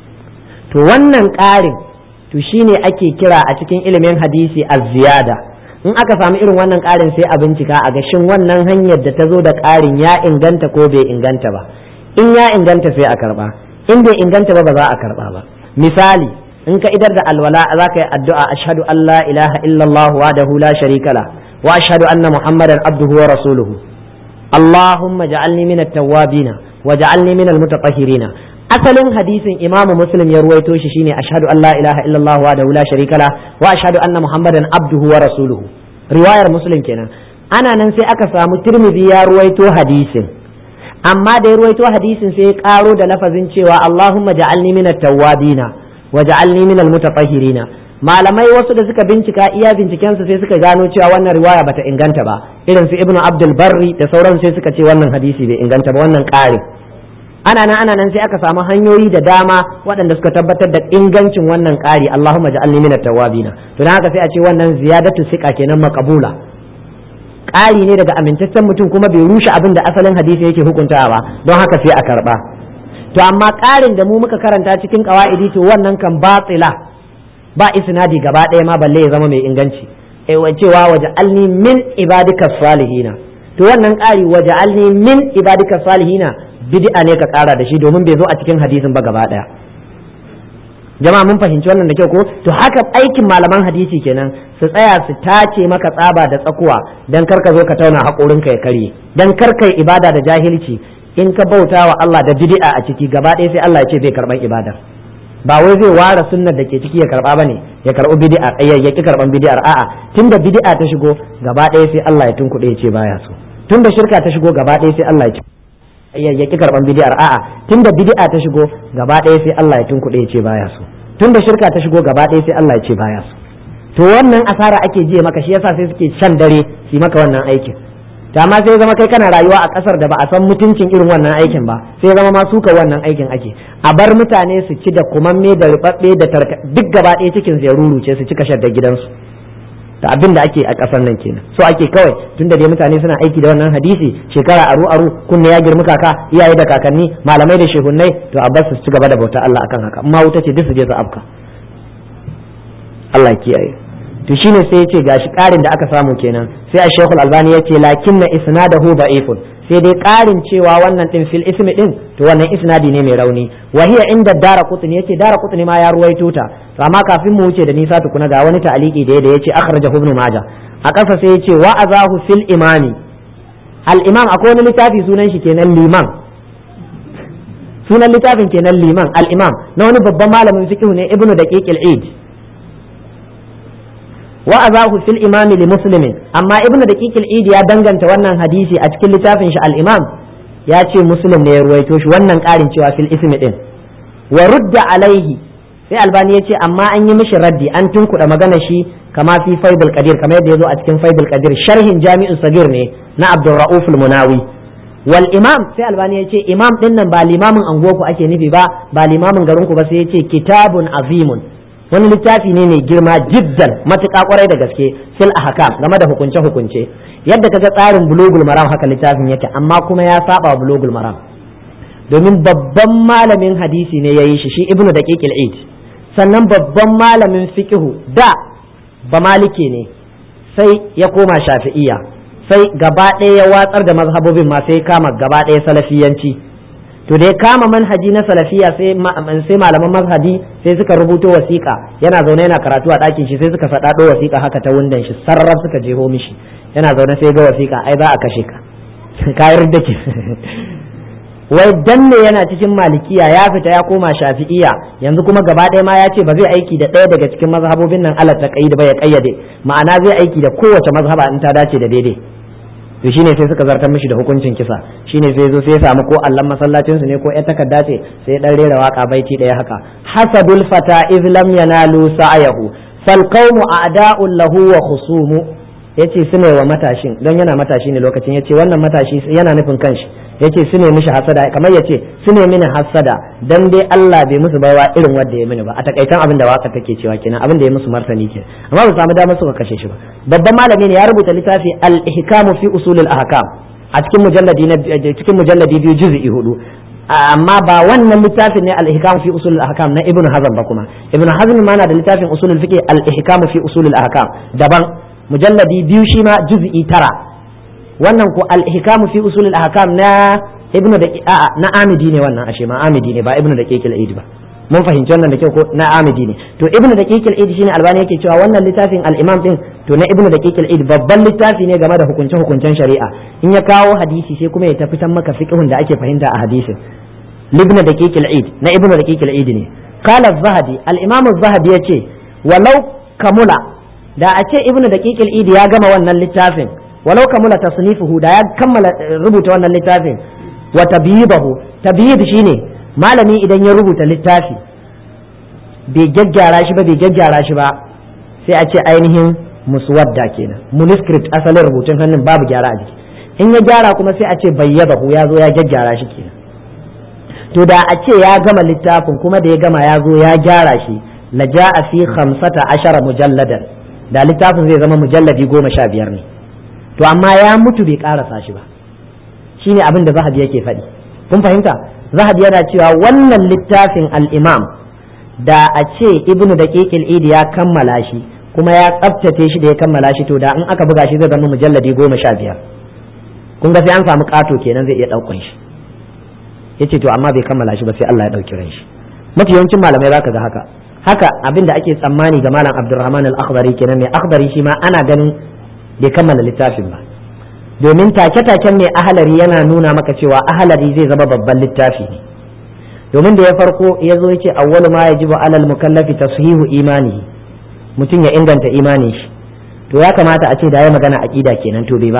to wannan ƙarin to shine ake kira a cikin ilimin hadisi a ziyada in aka samu irin wannan ƙarin sai a bincika a gashin wannan hanyar da ta zo da ƙarin ya inganta ko bai inganta ba in ya inganta sai a karba in bai inganta ba ba za a karba ba misali in ka idar da alwala za ka yi addu'a ashhadu an la ilaha illallah wahdahu la sharika la واشهد ان محمدا عبده ورسوله اللهم اجعلني من التوابين واجعلني من المتطهرين asalin hadisin imamu muslim ya ruwaito shi shine ashhadu an la ilaha illallah wa la sharika la wa ashhadu anna muhammadan abduhu wa rasuluhu riwayar muslim kenan ana nan sai aka samu tirmidhi ya ruwaito hadisin amma da ya ruwaito hadisin sai ya karo da lafazin cewa allahumma ja'alni min at-tawwabina wa ja'alni min al-mutatahhirina malamai wasu da suka bincika iya bincikensu sai suka gano cewa wannan riwaya bata inganta ba irin su ibnu abdul barri da sauran sai suka ce wannan hadisi bai inganta ba wannan ƙari ana nan ana nan sai aka samu hanyoyi da dama waɗanda suka tabbatar da ingancin wannan ƙari allahumma ja'alni minat tawabina to dan haka sai a ce wannan ziyadatu siqa kenan maqbula ƙari ne daga amintaccen mutum kuma bai rushe abin da asalin hadisi yake hukuntawa ba don haka sai a karba to amma ƙarin da mu muka karanta cikin qawaidi to wannan kan batila ba isnadi gaba ɗaya ma balle ya zama mai inganci cewa waje alni min ibadika salihina to wannan ƙari waje alni min ibadika salihina bid'a ne ka ƙara da shi domin bai zo a cikin hadisin ba gaba ɗaya jama'a mun fahimci wannan da kyau ko to haka aikin malaman hadisi kenan su tsaya su tace maka tsaba da tsakuwa dan kar ka zo ka tauna haƙorinka ya karye dan kar kai ibada da jahilci in ka bauta wa Allah da bid'a a ciki gaba ɗaya sai Allah ya ce bai karɓan ibadar ba wai zai ware sunnar da ke ciki ya karba bane ya karbi bid'a ya ki karban bid'ar a'a tunda bid'a ta shigo gaba ɗaya sai Allah ya tunkuɗe ya ce baya so tunda shirka ta shigo gaba ɗaya sai Allah ya ce ya ki karban bid'ar a'a tunda bid'a ta shigo gaba ɗaya sai Allah ya tunkuɗe ya ce baya so tunda shirka ta shigo gaba ɗaya sai Allah ya ce baya so to wannan asara ake je maka shi yasa sai suke shan dare su maka wannan aikin to amma sai zama kai kana rayuwa a kasar da ba a san mutuncin irin wannan aikin ba sai zama ma suka wannan aikin ake a bar mutane su ci da kumamme da rubabbe da tarka duk gaba ɗaya cikin zai ruruce su cika shadda gidansu da abin da ake a kasar nan kenan so ake kawai tun da dai mutane suna aiki da wannan hadisi shekara aru aru kunne ya girmi kaka iyaye da kakanni malamai da shehunnai to a bar su ci gaba da bauta Allah akan haka amma wuta ce duk su je su afka Allah ya kiyaye to shine sai yace gashi karin da aka samu kenan sai a Sheikhul Albani yace lakinna isnadahu da'ifun sai dai karin cewa wannan din fil ismi din to wannan isnadi ne mai rauni wa hiya inda dara qutni yace dara qutni ma ya ruwaito ta to amma kafin mu wuce da nisa tukuna ga wani ta'aliki da da yace akhrajahu ibn majah a ƙasa sai yace wa azahu fil imami al imam akwai wani littafi sunan shi kenan liman sunan littafin kenan liman al imam na wani babban malamin fiqh ne ibnu daqiq al eid wa azahu fil imami li muslimin amma ibnu daqiq al eid ya danganta wannan hadisi a cikin littafin shi al imam ya ce muslim ne ya ruwaito shi wannan ƙarin cewa fil ismi din wa rudda alaihi sai albani ya ce amma an yi mishi raddi an tunkuɗa magana shi kama fi faidul qadir kamar yadda ya zo a cikin faidul qadir sharhin jami'u sagir ne na abdurra'uf munawi wal imam sai albani ya ce imam din nan ba limamin anguwarku ake nufi ba ba limamin garinku ba sai ya ce kitabun azimun wani littafi ne mai girma jiddan matuƙa kwarai da gaske fil ahkam game da hukunce hukunce yadda kaga tsarin bulugul maram haka littafin yake amma kuma ya saba bulugul maram domin babban malamin hadisi ne yayi shi shi ibnu daqiqil eid sannan babban malamin fiqihu da ba malike ne sai ya koma shafi'iya sai gaba ɗaya ya watsar da mazhabobin ma sai kama gaba ɗaya salafiyanci to da ya kama manhaji na salafiya sai sai malaman mazhabi sai suka rubuto wasiƙa yana zaune yana karatu a ɗakin shi sai suka faɗaɗo wasiƙa haka ta wundan shi sarraf suka jeho mishi yana zaune sai ga wasiƙa ai za a kashe ka kayar da ke wai danne yana cikin malikiya ya fita ya koma shafi'iya yanzu kuma gaba ɗaya ma ya ce ba zai aiki da ɗaya daga cikin mazhabobin nan Allah ta kayyade ba ya kayyade ma'ana zai aiki da kowace mazhaba in ta dace da daidai to shine sai suka zartar mishi da hukuncin kisa shine sai zo sai ya samu ko allan masallacin su ne ko ya takarda ce sai dan rera waka baiti ɗaya haka hasadul fata iz lam yanalu sa'ayahu fal qawmu a'da'un lahu wa khusumu yace su ne wa matashin don yana matashi ne lokacin yace wannan matashi yana nufin kanshi yace su ne mishi hasada kamar yace su ne mini hasada dan dai Allah bai musu baiwa irin wanda ya mini ba a takaitan abin da waka take cewa kenan abin da ya musu martani ke amma ba samu damar suka kashe shi ba babban malami ne ya rubuta littafi al-ihkamu fi usul al-ahkam a cikin mujalladi na cikin mujalladi biyu juz'i hudu amma ba wannan littafin ne al-ihkam fi usul al-ahkam na ibnu hazm ba kuma ibnu hazm ma na da littafin usul al-fiqh al-ihkam fi usul al-ahkam daban mujalladi biyu shi ma juz'i tara wannan ko al-ihkam fi usul al-ahkam na ibnu da a'a na amidi ne wannan ashe ma amidi ne ba ibnu da kekil aid ba mun fahimci wannan da kyau ko na amidi ne to ibnu da kekil aid shine albani yake cewa wannan littafin al-imam din to na ibnu da kekil aid babban littafi ne game da hukunce hukuncen shari'a in ya kawo hadisi sai kuma ya tafi tan maka fiqhun da ake fahimta a hadisin libna da kekil aid na ibnu da kekil aid ne qala az-zahabi al-imam az-zahabi yace walau kamula da a ce ibnu da kekil aid ya gama wannan littafin walau kamula tasnifuhu da ya kammala rubuta wannan littafin wa tabyibahu tabyib shine malami idan ya rubuta littafi bai gaggyara shi ba bai gaggyara shi ba sai a ce ainihin muswadda kenan manuscript asalin rubutun hannun babu gyara a jiki in ya gyara kuma sai a ce bayyadahu ya zo ya gaggyara shi kenan to da a ce ya gama littafin kuma da ya gama ya zo ya gyara shi la ja'a fi khamsata ashara mujalladan da littafin zai zama mujalladi goma sha biyar ne to amma ya mutu bai karasa shi ba shine abin da zahabi yake faɗi kun fahimta zahabi yana cewa wannan littafin al-imam da a ce ibnu daqiqil idi ya kammala shi kuma ya tsaftace shi da ya kammala shi to da in aka buga shi zai zama mujalladi goma sha biyar kun ga sai an samu kato kenan zai iya ɗaukan shi yace to amma bai kammala shi ba sai Allah ya ɗauki ran shi mafi yawancin malamai zaka ga haka haka abin da ake tsammani ga malam Abdulrahman al-Akhdari kenan mai Akhdari shi ma ana ganin bai kammala littafin ba domin take-taken mai ahalari yana nuna maka cewa ahalari zai zama babban littafi ne domin da ya farko ya zo ya ce awwalu ma yajibu alal mukallafi tashihu imani mutum ya inganta imanin shi to ya kamata a ce da ya magana aqida kenan to bai ba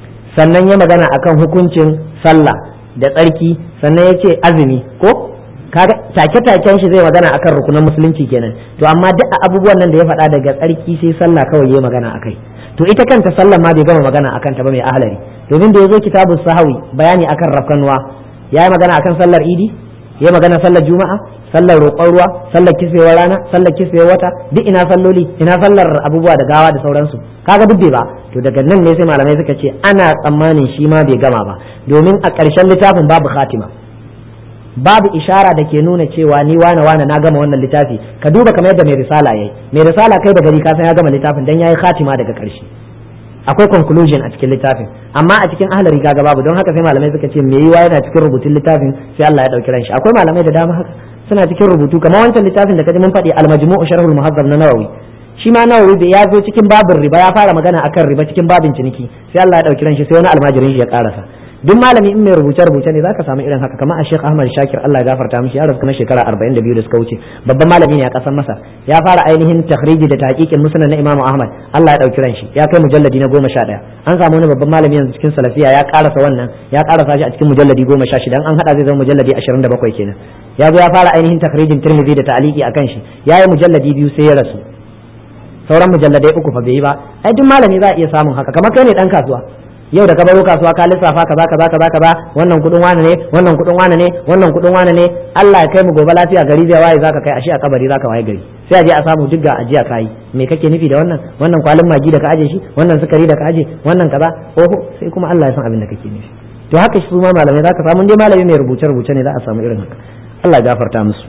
sannan ya magana akan hukuncin sallah da tsarki sannan ya ce azumi ko kaga take-taken shi zai magana akan rukunan musulunci kenan to amma duk abubuwan nan da ya faɗa daga tsarki sai sallah kawai ya magana akai to ita kanta sallah ma bai gama magana akan ta ba mai ahlari domin da ya zo kitabun sahawi bayani akan rafkanuwa ya yi magana akan sallar idi ya magana sallar juma'a sallar roƙon ruwa sallar kisbewar rana sallar kisbewar wata duk ina salloli ina sallar abubuwa da gawa da sauransu kaga duk bai ba to daga nan ne sai malamai suka ce ana tsammanin shi ma bai gama ba domin a ƙarshen littafin babu khatima babu ishara da ke nuna cewa ni wane wane na gama wannan littafi ka duba kamar yadda mai risala yayi mai risala kai da gari ka san ya gama littafin dan yayi khatima daga ƙarshe akwai conclusion a cikin littafin amma a cikin ahlari kaga babu don haka sai malamai suka ce me yiwa yana cikin rubutun littafin sai Allah ya dauki ran shi akwai malamai da dama haka suna cikin rubutu kamar wancan littafin da kaji mun faɗi al-majmu'u sharhul muhazzab na Nawawi shi ma Nawawi da ya zo cikin babin riba ya fara magana akan riba cikin babin ciniki sai Allah ya dauki ran shi sai wani almajirin shi ya karasa duk malami in mai rubuce rubuce ne zaka samu irin haka kamar a Sheikh Ahmad Shakir Allah ya gafarta mishi ya rasu na shekara 42 da suka wuce babban malami ne a kasar Masar ya fara ainihin takhriji da tahqiqin musnad na Imam Ahmad Allah ya dauki ran shi ya kai mujalladi na 11 an samu wani babban malami yanzu cikin salafiya ya karasa wannan ya karasa shi a cikin mujalladi 16 an hada zai zama mujalladi 27 kenan ya zo ya fara ainihin takhrijin Tirmidhi da ta'liqi akan shi yayi mujalladi biyu sai ya rasu sauran mujalladai uku fa bai yi ba ai duk malami za a iya samun haka kamar kai ne dan kasuwa yau da ka baro kasuwa ka lissafa kaza kaza kaza kaza wannan kudin wane ne wannan kudin wane ne wannan kudin wane ne Allah ya kai mu gobe lafiya gari zai waye zaka kai ashe a kabari zaka waye gari sai a je a samu duk ga ajiya kai me kake nufi da wannan wannan kwalin magi da ka aje shi wannan sukari da ka aje wannan kaza oho sai kuma Allah ya san abin da kake nufi to haka shi ma malamai zaka samu dai malami mai rubuce rubuce ne za a samu irin haka Allah ya gafarta musu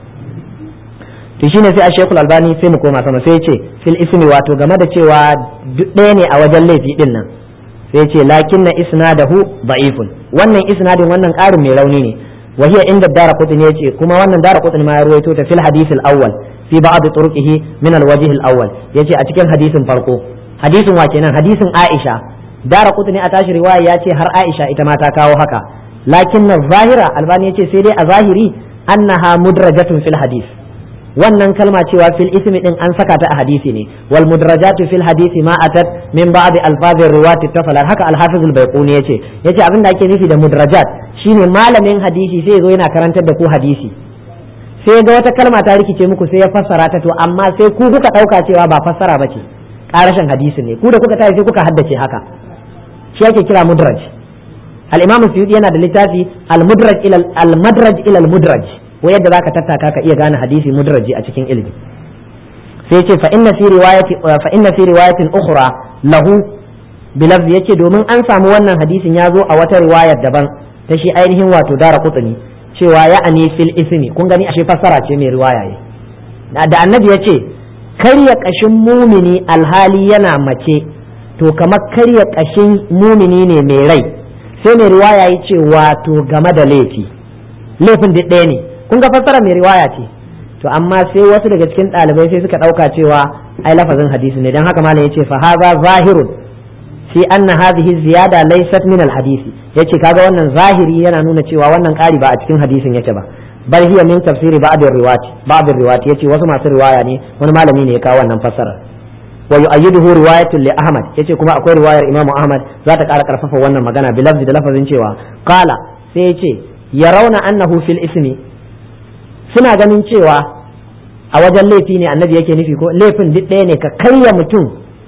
to shine sai a Sheikhul Albani sai mu koma sama sai ya ce fil ismi wato game da cewa duk ɗaya ne a wajen laifi din nan sai ce lakinna isnadahu da'ifun wannan isnadin wannan ƙarin mai rauni ne wa hiya inda dara qutni yace kuma wannan dara qutni ma ya ruwaito ta fil hadith al-awwal fi ba'd turuqihi min al-wajh al-awwal yace a cikin hadisin farko hadisin wa kenan hadisin Aisha dara qutni a tashi riwaya yace har Aisha ita ma ta kawo haka lakinna zahira albani yace sai dai a zahiri annaha mudrajatun fil hadith wannan kalma cewa fil ismi din an saka ta a hadisi ne wal mudrajatu fil hadisi ma atat min ba'd alfazir riwati tafala haka al-hafiz al-baiquni yace yace abin da ake nufi da mudrajat shine malamin hadisi sai zo yana karantar da ku hadisi sai ga wata kalma ta rikice muku sai ya fassara ta to amma sai ku kuka dauka cewa ba fassara bace karashin hadisi ne ku da kuka tafi sai kuka haddace haka shi ake kira mudraj al-imam suyuti yana da littafi al-mudraj ila al-madraj ila al-mudraj ko yadda zaka tattaka ka iya gane hadisi mudraji a cikin ilimi sai ce fa inna fi riwayati fa inna fi riwayatin ukhra lahu bilafzi yace domin an samu wannan hadisin ya zo a wata riwayar daban ta shi ainihin wato dara kutuni cewa ya ani fil ismi kun gani ashe fassara ce mai riwaya ne da annabi yace karya kashin mumini alhali yana mace to kamar karya kashin mumini ne mai rai sai mai riwaya yace wato game da laifi laifin duk ɗaya ne kun ga fassara mai riwaya ce to amma sai wasu daga cikin ɗalibai sai suka ɗauka cewa ai lafazin hadisi ne don haka malam yace fa hadha zahirun fi anna hadhihi ziyada laysat min alhadisi yace kaga wannan zahiri yana nuna cewa wannan ƙari ba a cikin hadisin yake ba bal hiya min tafsiri ba'd riwayati ba'd riwayati yace wasu masu riwaya ne wani malami ne ya kawo wannan fassara wa yu'ayyiduhu riwayatun li ahmad yace kuma akwai riwayar imamu ahmad za ta ƙara karfafa wannan magana bi lafzi da lafazin cewa qala sai yace yarawna annahu fil ismi suna ganin cewa a wajen laifi ne annabi yake nufi ko laifin duk ɗaya ne ka karya mutum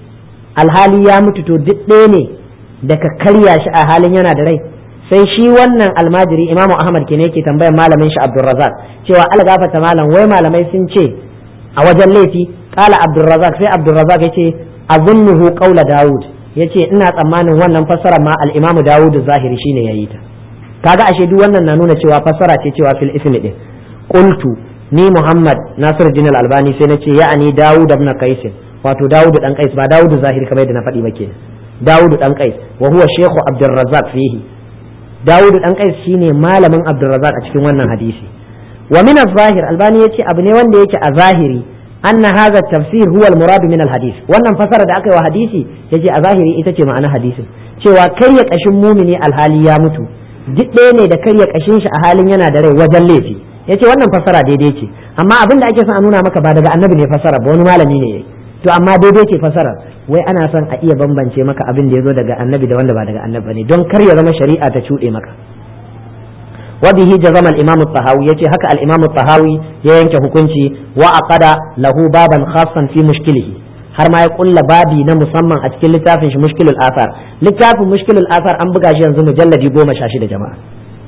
alhali ya mutu to duk ɗaya ne da ka karya shi a halin yana da rai sai shi wannan almajiri imamu ahmad ke ne yake tambayar malamin shi abdulrazak cewa algafata malam wai malamai sun ce a wajen laifi kala abdulrazak sai abdulrazak ya ce azunnuhu qaula daud ya ce ina tsammanin wannan fassara ma al-imamu dawud zahiri shine yayi ta kaga ashe duk wannan na nuna cewa fassara ce cewa fil ismi din qultu ni muhammad nasir din albani sai nace ya'ani dawud ibn qais wato dawud dan qais ba dawud zahiri kamar yadda na faɗi ba kenan dawud dan qais wa huwa shaykhu abdurrazzaq fihi dawud dan qais shine malamin abdurrazzaq a cikin wannan hadisi wa min az-zahir albani yace abu ne wanda yake a zahiri anna hadha tafsir huwa al-murad min al-hadith wannan fasara da aka yi wa hadisi yace a zahiri ita ce ma'ana hadisin cewa karya kashin mumini alhali ya mutu duk ɗaya ne da karya kashin shi a halin yana da rai wajen laifi yace wannan fasara daidai ce amma abin da ake son a nuna maka ba daga annabi ne fasara ba wani malami ne yayi to amma daidai ce fasara wai ana son a iya bambance maka abin da ya zo daga annabi da wanda ba daga annabi ne don kar ya zama shari'a ta cuɗe maka wa bihi jazama al-imam at-tahawi yace haka al-imam at-tahawi ya yanke hukunci wa aqada lahu baban khassan fi mushkilihi har ma ya kulla babi na musamman a cikin littafin shi mushkilul athar littafin mushkilul athar an buga shi yanzu mujalladi goma sha shida jama'a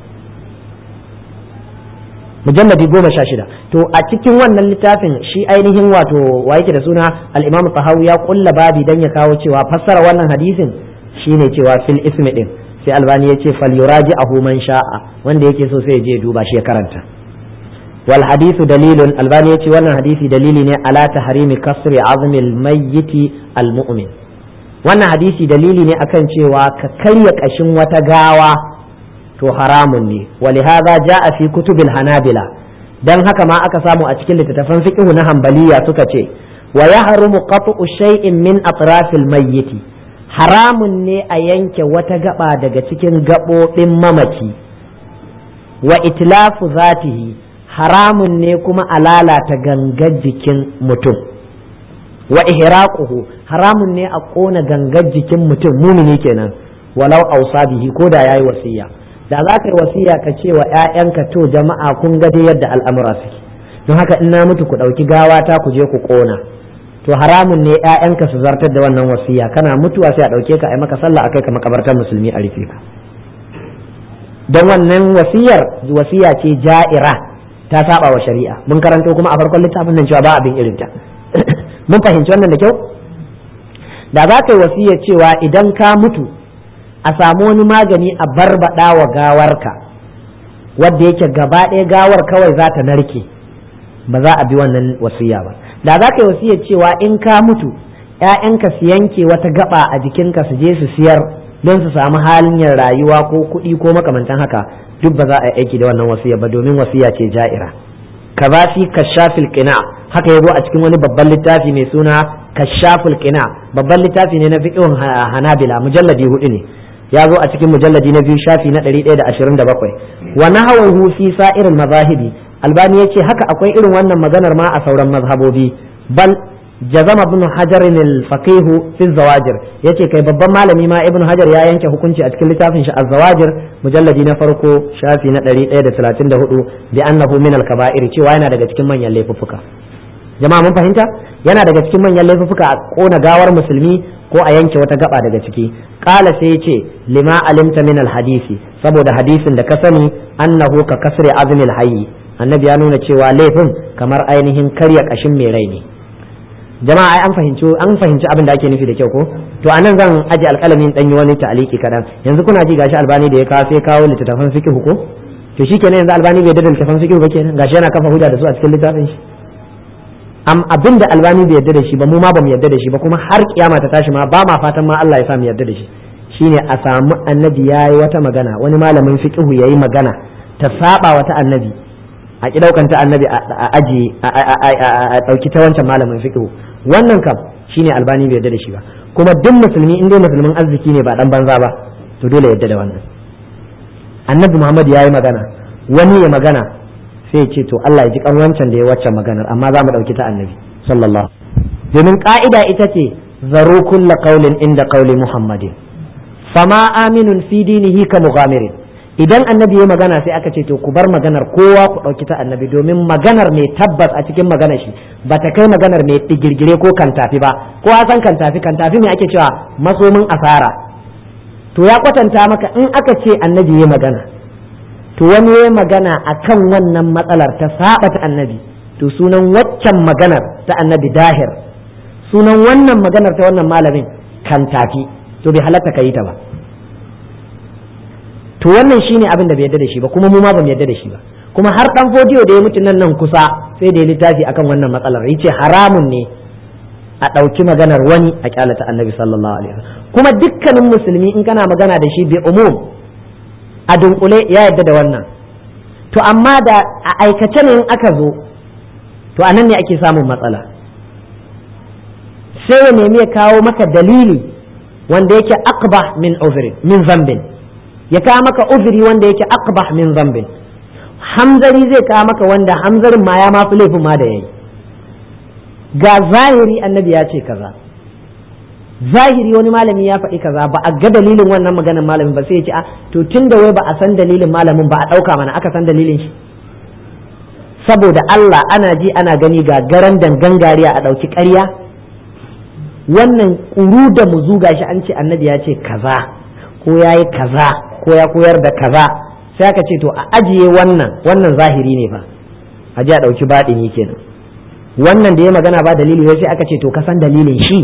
mujalladi goma sha shida to a cikin wannan littafin shi ainihin wato wa yake da suna al-imam tahawi ya kulla babi dan ya kawo cewa fassara wannan hadisin shine cewa fil ismi din sai albani ya ce fal yuraji ahu man sha'a wanda yake so sai ya je duba shi ya karanta wal hadithu dalilun albani ya ce wannan hadisi dalili ne ala tahrimi kasri azmil mayyiti al mu'min wannan hadisi dalili ne akan cewa ka karya kashin wata gawa to haramun ne walihada ja'a fi kutubil hanabila dan haka ma aka samu a cikin littattafan fiqh na hanbaliya suka ce wa yahrumu qat'u shay'in min atrafil mayyiti haramun ne a yanke wata gaba daga cikin gaɓoɓin mamaci wa itlafu zatihi haramun ne kuma a lalata gangar jikin mutum wa ihraquhu haramun ne a ƙona gangar jikin mutum mumini kenan walau ausa bihi ko da yayi wasiya da za ka yi wasiya ka ce wa 'ya'yanka to jama'a kun ga dai yadda al'amura suke don haka in na mutu ku ɗauki gawata ku je ku ƙona to haramun ne ƴaƴanka su zartar da wannan wasiya kana mutuwa sai a ɗauke ka a yi maka sallah akai ka makabartar musulmi a rufe ka don wannan wasiyar wasiya ce ja'ira ta saba wa shari'a mun karanto kuma a farkon littafin nan cewa ba abin irinta mun fahimci wannan da kyau da za ka yi wasiya cewa idan ka mutu a samu wani magani a barbaɗa wa gawarka wadda yake gaba ɗaya gawar kawai za ta narke ba za a bi wannan wasiya ba da za ka yi wasiyar cewa in ka mutu ‘ya'yanka su yanke wata gaba a jikinka su je su siyar don su samu halin yin rayuwa ko kuɗi ko makamantan haka duk ba za a yi aiki da wannan wasiya ba domin wasiya ce ja'ira kaza fi kashafil qina haka yazo a cikin wani babban littafi mai suna kashafil qina babban littafi ne na fiqhun hanabila mujalladi hudu ne ya zo a cikin mujalladi na biyu shafi na 127 wa nahawahu fi sa'iril mazahibi albani yace haka akwai irin wannan maganar ma a sauran mazhabobi bal jazama ibn hajar al-faqih fi zawajir yace kai babban malami ma ibn hajar ya yanke hukunci a cikin littafin shi az-zawajir mujalladi na farko shafi na 134 bi annahu min al-kaba'ir cewa yana daga cikin manyan laifuffuka jama'a mun fahimta yana daga cikin manyan laifuffuka a kona gawar musulmi ko a yanke wata gaba daga ciki qala sai yace lima alimta min al-hadisi saboda hadisin da ka sani annahu ka kasri azmil hayy annabi ya nuna cewa laifin kamar ainihin karya kashin mai rai ne jama'a ai an fahimci an fahimci abin da ake nufi da kyau ko to anan zan aje alƙalamin dan yi wani ta'aliki kadan yanzu kuna ji gashi albani da ya kawo sai kawo littattafan fiqh ko to shikenan yanzu albani bai da littattafan fiqh ba kenan gashi yana kafa hujja da su a cikin littafin shi am abin da albani bai yarda da shi ba mu ma ba mu yarda da shi ba kuma har kiyama ta tashi ma ba ma fatan ma Allah ya sa mu yarda da shi shine a samu annabi yayi wata magana wani malamin fiqh yayi magana ta saba wata annabi a ki daukan ta annabi a aji a dauki ta wancan malamin fiqh wannan kam shine albani bai yarda da shi ba kuma duk musulmi in dai musulmin arziki ne ba dan banza ba to dole yarda da wannan annabi Muhammad yayi magana wani ya magana sai ce to Allah ya ji kan wancan da ya waccan maganar amma za mu dauki ta annabi sallallahu domin ka'ida ita ce zaru kulla qaulin inda qauli muhammadin fama aminun fi dinihi ka mughamirin idan annabi ya magana sai aka ce to ku bar maganar kowa ku ɗauki ta annabi domin maganar mai tabbas a cikin maganar shi ba ta kai maganar mai digirgire ko kantafi ba ko a san kantafi kantafi mai ake cewa masomin asara to ya kwatanta maka in aka ce annabi ya magana to wani ya magana akan wannan matsalar ta saba ta annabi to sunan waccan maganar ta annabi dahir sunan wannan maganar ta wannan malamin kantafi to bai halatta ka yi ta ba to wannan shine abin da bai yarda da shi ba kuma mu ma bamu yarda da shi ba kuma har dan fodiyo da ya mutu nan nan kusa sai da ya littafi akan wannan matsalar yace haramun ne a ɗauki maganar wani a kyalata annabi sallallahu alaihi wasallam kuma dukkanin musulmi in kana magana da shi bi umum a dunkule ya yarda da wannan to amma da a aikace ne in aka zo to anan ne ake samun matsala sai ya nemi ya kawo maka dalili wanda yake aqbah min uzrin min zambin ya kawo maka uzuri wanda yake aqbah min zambin hamzari zai kawo maka wanda hamzarin ma ya mafi laifin ma da yayi ga zahiri annabi ya ce kaza zahiri wani malami ya faɗi kaza ba a ga dalilin wannan maganar malamin ba sai ya ce a to tun da wai ba a san dalilin malamin ba a ɗauka mana aka san dalilin shi saboda Allah ana ji ana gani ga garan dangan gariya a ɗauki ƙarya wannan ƙuru da muzu gashi an ce annabi ya ce kaza ko ya yi kaza ko ya koyar da kaza sai aka ce to a ajiye wannan wannan zahiri ne ba a ji a ɗauki baɗini kenan wannan da ya magana ba dalili wai sai aka ce to ka san dalilin shi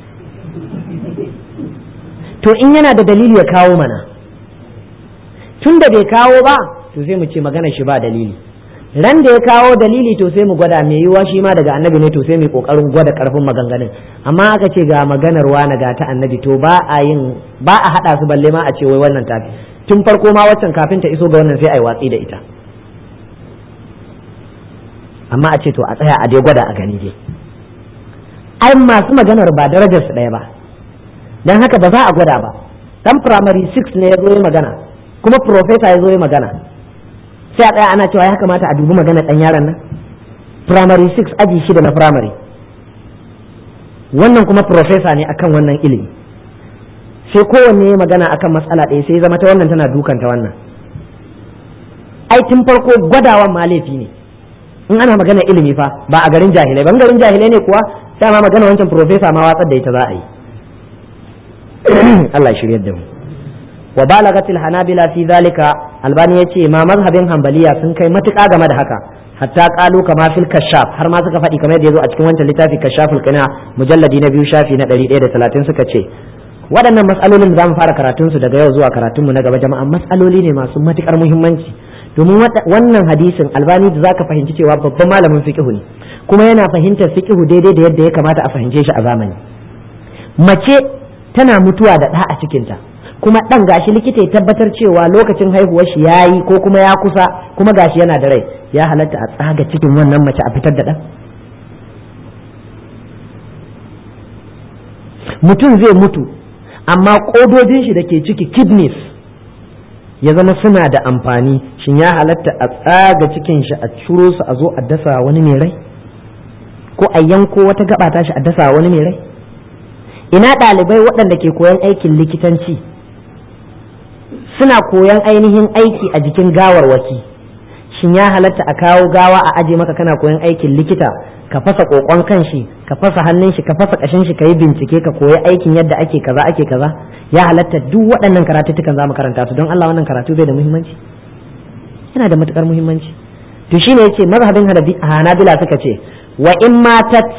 to in yana da dalili ya kawo mana tun da bai kawo ba to sai mu ce magana shi ba dalili ran da ya kawo dalili to sai mu gwada mai yiwuwa shi ma daga annabi ne to sai mu kokarin gwada karfin maganganun amma aka ce ga maganar wani ga ta annabi to ba a yin ba a hada su balle ma a ce wai wannan tafi tun farko ma waccan kafin ta iso ga wannan sai a yi watsi da ita amma a ce to a tsaya a dai gwada a gani dai ai masu maganar ba darajar su ɗaya ba dan haka ba za a gwada ba dan primary 6 ne ya zo yi magana kuma professor ya zo yi magana sai a tsaya ana cewa ya kamata a dubi magana dan yaron nan primary 6 aji shida na primary wannan kuma professor ne akan wannan ilimi sai kowanne ya magana akan matsala ɗaya sai zama ta wannan tana dukanta wannan ai tun farko gwadawan ma laifi ne in ana magana ilimi fa ba a garin jahilai ban garin jahilai ne kuwa sai ma magana wancan profesa ma watsar da ita za a yi Allah shiryar da mu wa balagatil hanabila fi zalika albani yace ma mazhabin hanbaliya sun kai matuƙa game da haka hatta qalu kama fil kashaf har ma suka faɗi kamar yadda yazo a cikin wancan littafi kashaful qina mujalladi na biyu shafi na 130 suka ce waɗannan matsalolin da zamu fara karatun su daga yau zuwa karatun mu na gaba jama'a matsaloli ne masu matukar muhimmanci domin wannan hadisin albani da zaka fahimci cewa babban malamin fiqhu ne kuma yana fahimtar fiqhu daidai da yadda ya kamata a fahimce shi a zamani mace tana mutuwa da ɗa a cikinta kuma ɗan gashi likita ya tabbatar cewa lokacin haihuwar shi yayi ko kuma ya kusa kuma gashi yana da rai ya halatta a tsaga cikin wannan mace a fitar da ɗan mutum zai mutu amma ƙodojin shi da ke ciki kidneys ya zama suna da amfani shin ya halatta a tsaga cikin shi a ciro su a zo a dasa wani mai rai ko a yanko wata gaba ta shi a dasa wani mai rai ina ɗalibai waɗanda ke koyan aikin likitanci suna koyan ainihin aiki a jikin gawarwaki shin ya halatta a kawo gawa a aje maka kana koyan aikin likita ka fasa kokon kan shi ka fasa hannun shi ka fasa kashin shi ka yi bincike ka koyi aikin yadda ake kaza ake kaza ya halatta duk waɗannan karatuttukan za mu karanta su don Allah wannan karatu bai da muhimmanci yana da matukar muhimmanci to shine yace mazhabin hanabila suka ce wa in matat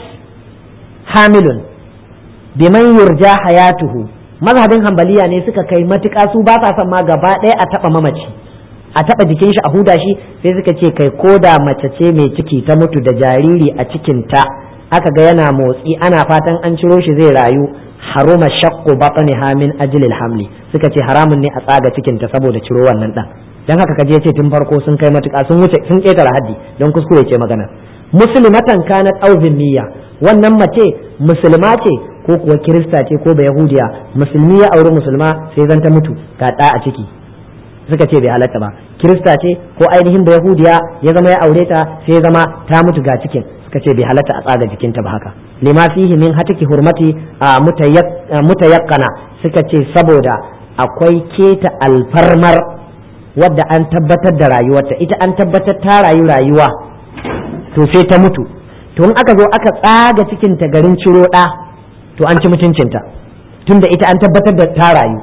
hamilun biman yurja hayatuhu mazhabin hambaliya ne suka kai matuƙa su ba sa son ma gaba ɗaya a taɓa mamaci a taɓa jikin shi a huda shi sai suka ce kai ko da mace ce mai ciki ta mutu da jariri a cikinta aka ga yana motsi ana fatan an ciro shi zai rayu haruma shaqqu batniha min ajlil hamli suka ce haramun ne a tsaga cikinta saboda ciro wannan dan dan haka kaje ce tun farko sun kai matuƙa sun wuce sun ketare haddi don kuskure ce magana muslimatan kanat aw zimmiya wannan mace musulma ce ko kuwa kirista ce ko ba yahudiya musulmi ya auri musulma sai zan ta mutu ga ɗa a ciki suka ce bai halatta ba kirista ce ko ainihin ba yahudiya ya zama ya aure ta sai ya zama ta mutu ga cikin suka ce bai halatta a tsaga jikinta ba haka lima fihi min hatiki hurmati a mutayakkana suka ce saboda akwai keta alfarmar wadda an tabbatar da rayuwarta ita an tabbatar ta rayu rayuwa to sai ta mutu to in aka zo aka tsaga cikinta garin ciro ɗa to an ci mutuncinta tunda ita an tabbatar da ta rayu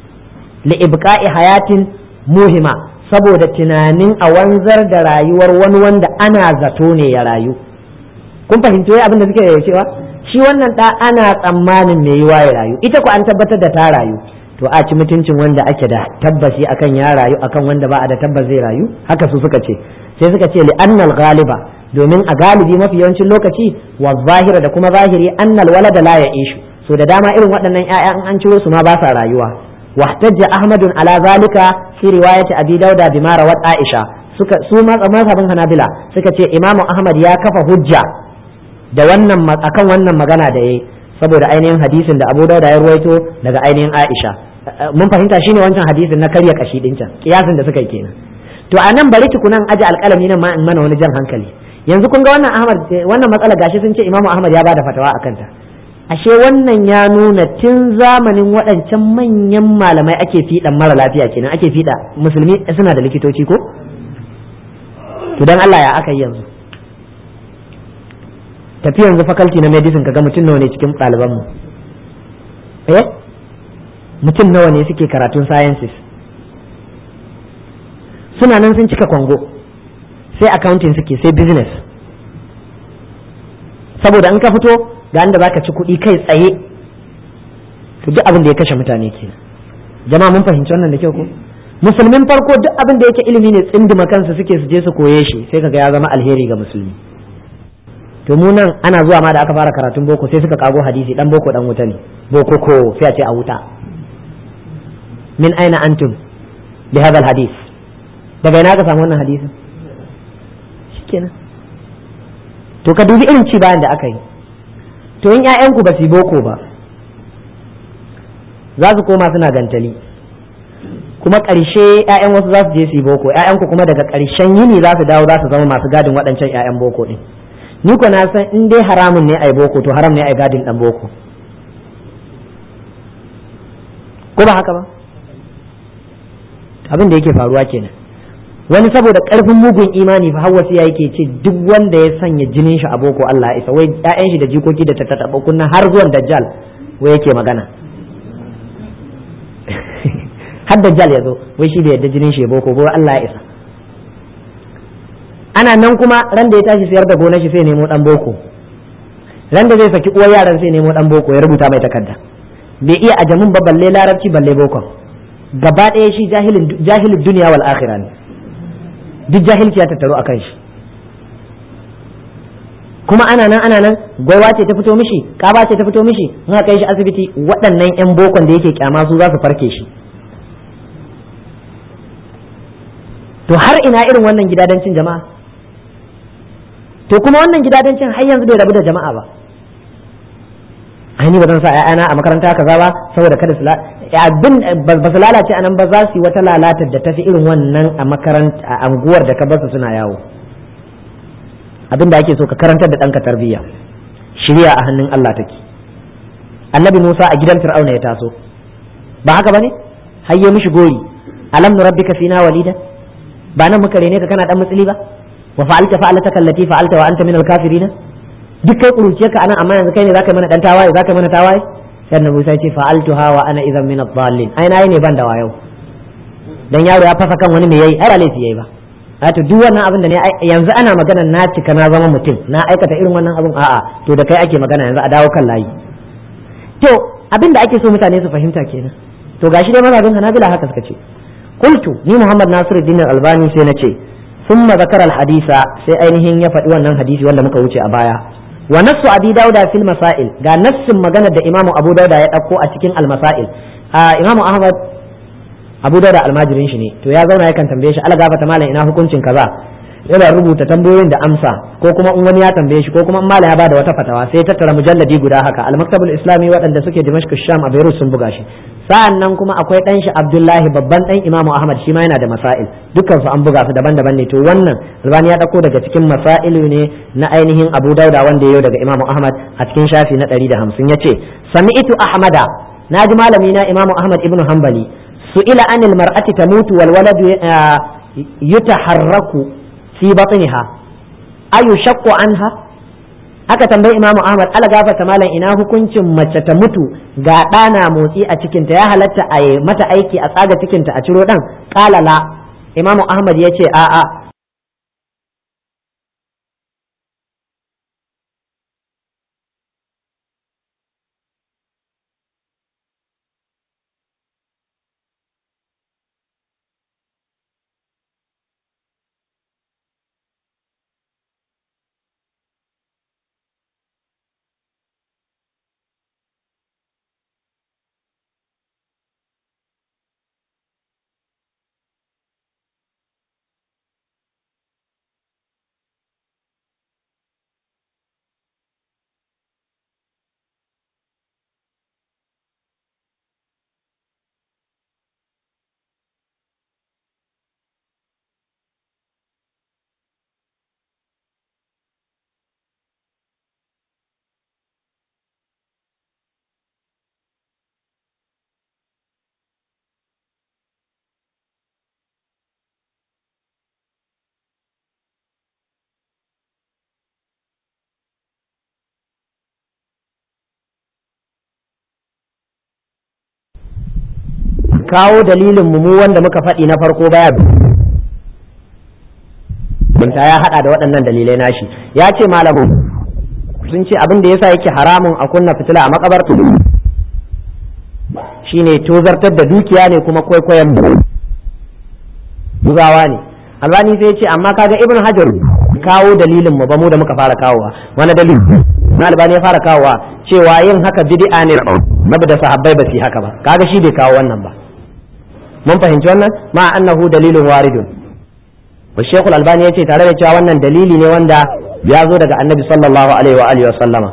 li ibqa'i hayatin muhima saboda tunanin a wanzar da rayuwar wani wanda ana zato ne ya rayu kun fahimci wai abin da suke cewa shi wannan da ana tsammanin mai yiwa ya rayu ita ku an tabbatar da ta rayu to a ci mutuncin wanda ake da tabbaci akan ya rayu akan wanda ba a da tabbas zai rayu haka su suka ce sai suka ce li'annal ghaliba domin a galibi mafi yawancin lokaci wa zahira da kuma zahiri annal walada la ya ishu so da dama irin waɗannan ƴaƴa in an ciro su ma ba sa rayuwa wahtajja ahmadun ala zalika fi riwayati abi dauda bima rawat aisha suka su ma mazhabin hanabila suka ce imamu ahmad ya kafa hujja da wannan akan wannan magana da yayi saboda ainihin hadisin da abu dauda ya ruwaito daga ainihin aisha mun fahimta shine wancan hadisin na karya kashi din can kiyasin da suka yi kenan to a nan bari tukunan aji alƙalami nan ma in mana wani jan hankali yanzu kun ga wannan ahmad wannan matsala gashi sun ce imamu ahmad ya bada fatawa akan ta ashe wannan ya nuna tun zamanin waɗancan manyan malamai ake fiɗan mara lafiya kenan ake fiɗa musulmi suna da likitoci ko to dan Allah ya aka yi yanzu tafi yanzu faculty na medicine kaga mutum nawa ne cikin ɗaliban mu eh mutum nawa ne suke karatun sciences suna nan sun cika kwango sai accounting suke sai business saboda in ka fito ga inda zaka ci kuɗi kai tsaye to duk abin da ya kashe mutane kenan jama'a mun fahimci wannan da kyau ko musulmin farko duk abin da yake ilimi ne tsindima kansu suke su je su koye shi sai kaga ya zama alheri ga musulmi to mu nan ana zuwa ma da aka fara karatun boko sai suka kago hadisi dan boko dan wuta ne boko ko sai a ce a wuta min aina antum bi hadha hadis daga ina ka samu wannan hadisin shikenan to ka dubi irin ci bayan da aka yi to in ƴaƴanku ba su boko ba za su koma suna gantali kuma ƙarshe ƴaƴan wasu za su je su yi boko ƴaƴanku kuma daga ƙarshen yini za su dawo za su zama masu gadin waɗancan ƴaƴan boko ɗin ni ko na san in dai haramun ne ai boko to haram ne ai gadin ɗan boko ko ba haka ba abin da yake faruwa kenan wani saboda karfin mugun imani fa hawa sai yake ce duk wanda ya sanya jinin shi a boko Allah ya isa wai ƴaƴan shi da jikoki da tattaɓa kunna har zuwan dajjal wai yake magana har dajjal ya zo wai shi da yadda jinin shi ya boko wai Allah ya isa ana nan kuma ran da ya tashi sayar da gonar shi sai nemo dan boko ran da zai saki uwar yaran sai nemo dan boko ya rubuta mai takarda bai iya ajamin ba balle larabci balle bokon gaba ɗaya shi jahilin duniya wal akhirah ne duk jahilci ya tattaru akan shi kuma ana nan ana nan gwaiwa ce ta fito mishi kaba ce ta fito mishi in aka kai shi asibiti waɗannan yan bokon da yake kyama su za su farke shi to har ina irin wannan gidadancin jama'a to kuma wannan gidadancin har yanzu bai rabu da jama'a ba aini ba zan sa ƴaƴana a makaranta kaza ba saboda kada su abin ba su lalace anan ba za su yi wata lalatar da tafi irin wannan a makaranta a anguwar da ka basu suna yawo abin da ake so ka karantar da ɗanka tarbiyya shirya a hannun Allah take annabi Musa a gidan Fir'auna ya taso ba haka bane hayye mishi gori alam nurabbika fina walida ba nan muka rene ka kana dan mutsili ba wa fa'alta fa'alataka allati fa'alta wa anta min al-kafirin duk kai kuruce ka anan amma yanzu kai ne zaka mana dan tawaye zaka mana tawaye sai annabi Musa ya ce fa'altuha wa ana idan min ad-dallin ai nayi ne ban da wayo dan yaro ya fasa kan wani me yayi ai laifi yayi ba a to duk wannan abin da ne yanzu ana magana na cika na zama mutum na aikata irin wannan abin a'a to da kai ake magana yanzu a dawo kan layi to abin da ake so mutane su fahimta kenan to gashi dai mazhabin Hanabila haka suka ce qultu ni Muhammad Nasiruddin Albani sai na ce thumma zakara al-hadisa sai ainihin ya faɗi wannan hadisi wanda muka wuce a baya wa nassu abi dauda fil masail ga nassin maganar da imamu abu dauda ya ɗauko a cikin al-masail imamu ahmad abu dauda almajirin shi ne to ya zauna yakan tambaye shi ala gafata malam ina hukuncin kaza yana rubuta tambayoyin da amsa ko kuma in wani ya tambaye shi ko kuma in malam ya bada wata fatawa sai ya tattara mujalladi guda haka al-maktabul islami waɗanda suke dimashq sham a beirut sun buga shi sa'an nan kuma akwai ɗan shi abdullahi babban ɗan imamu ahmad shi ma yana da masail dukkan su an buga su daban-daban ne to wannan albani ya ɗauko daga cikin masailu ne na ainihin abu dauda wanda ya daga imamu ahmad a cikin shafi na ɗari da hamsin ya ce sami'tu ahmada na ji malami na imamu ahmad ibnu hanbali su'ila anil mar'ati tamutu wal waladu yutaharraku fi batniha ayu shaqqu anha aka tambayi imamu ahmad ala gafarta malam ina hukuncin mace ta mutu ga ɗana motsi a cikinta ya halatta a yi mata aiki a tsaga cikinta a ciro ɗan ƙalala imamu ahmad ya ce a'a kawo dalilin mu wanda muka faɗi na farko baya binta ya hada da waɗannan dalilai nashi ya ce malamu sun ce abin da yasa yake haramun a kunna fitila a makabarta shine tozartar da dukiya ne kuma kwaikwayon bugawa ne albani sai ce amma kaga ibn hajar kawo dalilin mu ba mu da muka fara kawowa wani dalil na albani ya fara kawowa cewa yin haka bid'a ne nabi da sahabbai ba su haka ba kaga shi bai kawo wannan ba mun fahimci wannan ma annahu dalilun waridun wa shaykhul albani yace tare da cewa wannan dalili ne wanda ya zo daga annabi sallallahu alaihi wa alihi wa sallama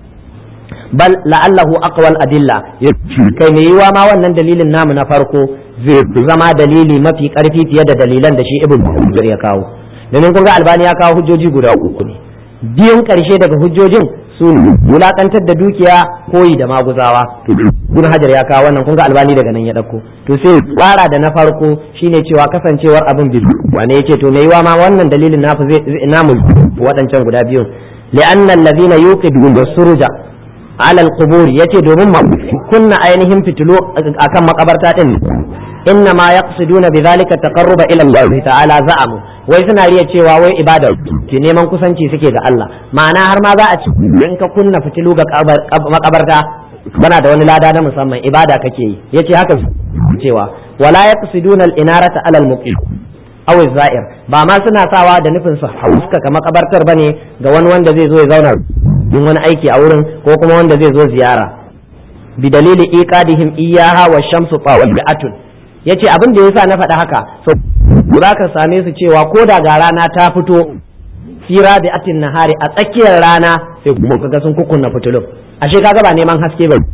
bal la'allahu aqwal adilla kai me yiwa ma wannan dalilin namu na farko zai zama dalili mafi karfi fiye da dalilan da shi ibn Hajar ya kawo domin kun ga albani ya kawo hujjoji guda uku ne biyun karshe daga hujjojin su wulakantar da dukiya koyi da maguzawa ibn hajar ya kawo wannan kun ga albani daga nan ya dauko to sai tsara da na farko shine cewa kasancewar abin biyu wane yace to me yiwa ma wannan dalilin nafi zai namu waɗancan guda biyun li'anna allazina yuqidun suruja alal qubur yace domin kunna ainihin fitilu akan makabarta din inna ma yaqsiduna bidhalika taqarruba ila Allah ta'ala za'amu wai suna riya cewa wai ibada ke neman kusanci suke ga Allah ma'ana har ma za a ci in ka kunna fitilu ga makabarta bana da wani lada na musamman ibada kake yi yace haka cewa wala yaqsiduna al-inarata ala al-muqim aw zair ba ma suna sawa da nufin su hauska makabartar bane ga wani wanda zai zo ya zauna yin wani aiki a wurin ko kuma wanda zai zo ziyara bi dalili iqadihim iyaha wa shamsu tawi'atun yace abin da yasa na faɗa haka so za ka same su cewa ko da ga rana ta fito fira da atin nahari a tsakiyar rana sai kuma kaga sun kukunna fitulun ashe kaga ba neman haske ba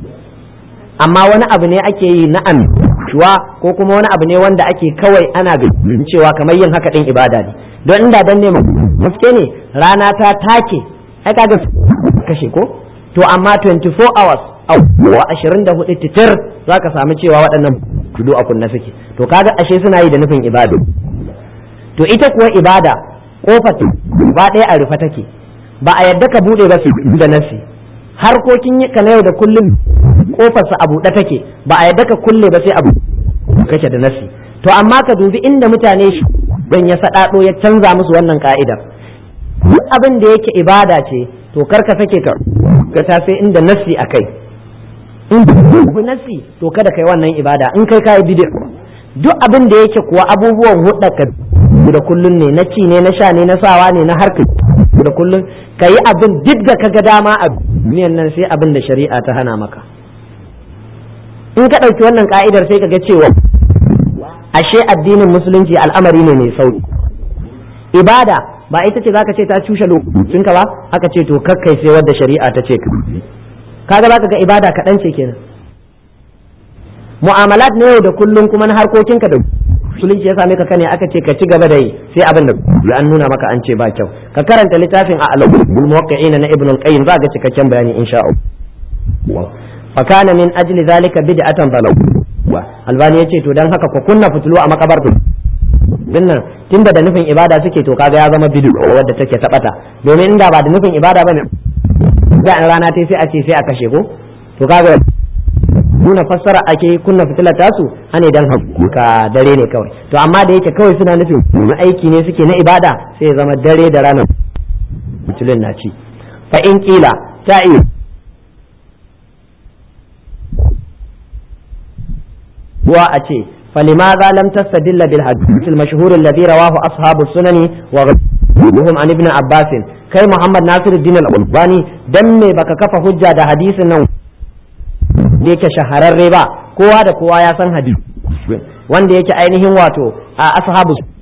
amma wani abu ne ake yi na shuwa ko kuma wani abu ne wanda ake kawai ana cewa kamar yin haka din ibada ne don inda dan neman haske ne rana ta take ai kaga kashe ko to amma 24 hours awa 24 titir zaka samu cewa waɗannan tudu a kunna suke to kaga ashe suna yi da nufin ibada to ita kuwa ibada kofar ba ɗaya a rufe take ba a yadda ka buɗe ba su da nasi harkokin ka na yau da kullum kofar sa a buɗe take ba a yadda ka kulle ba sai abu kake da nasi to amma ka dubi inda mutane shi don ya saɗaɗo ya canza musu wannan ka'idar duk abin da yake ibada ce to kar ka sake ka ka ta sai inda nasi a kai in bi nasi to kada kai wannan ibada in kai kai bid'a duk abin da yake kuwa abubuwan hudda ka da kullun ne na ci ne na sha ne na sawa ne na harka da kullun kayi abin duk da kaga dama a duniyan nan sai abin da shari'a ta hana maka in ka ɗauki wannan ka'idar sai kaga cewa ashe addinin musulunci al'amari ne mai sauki ibada ba ita ce zaka ce ta cushe lokacinka ba aka ce to kakkai sai wadda shari'a ta ce ka kaga zaka ga ibada kaɗan ce kenan mu'amalat na yau da kullum kuma na harkokinka da musulunci ya same ka kane aka ce ka ci gaba da yi sai abin da an nuna maka an ce ba kyau ka karanta littafin a alabul muwaqqi'in na ibn al-qayyim za ga cikakken bayani insha Allah fa kana min ajli zalika bid'atan balaw albani yace to dan haka ku kunna fitulu a makabartu dinnan tunda da nufin ibada suke to kaga ya zama bid'u wadda take tabata domin inda ba da nufin ibada bane da rana ta sai a ce sai a kashe ko to kaga nuna fassara ake kunna fitilar tasu ane dan ka dare ne kawai to amma da yake kawai suna nufin aiki ne suke na ibada sai ya zama dare da rana fitilun na ci fa in kila ta iya wa a ce فلماذا لم تستدل بالحديث المشهور الذي رواه أصحاب السنن وغيرهم عن ابن عباس kai Muhammad Nasiruddin Al-Albani dan me baka kafa hujja da hadisin nan da yake shahararre ba kowa da kowa ya san hadisi wanda yake ainihin wato a ashabu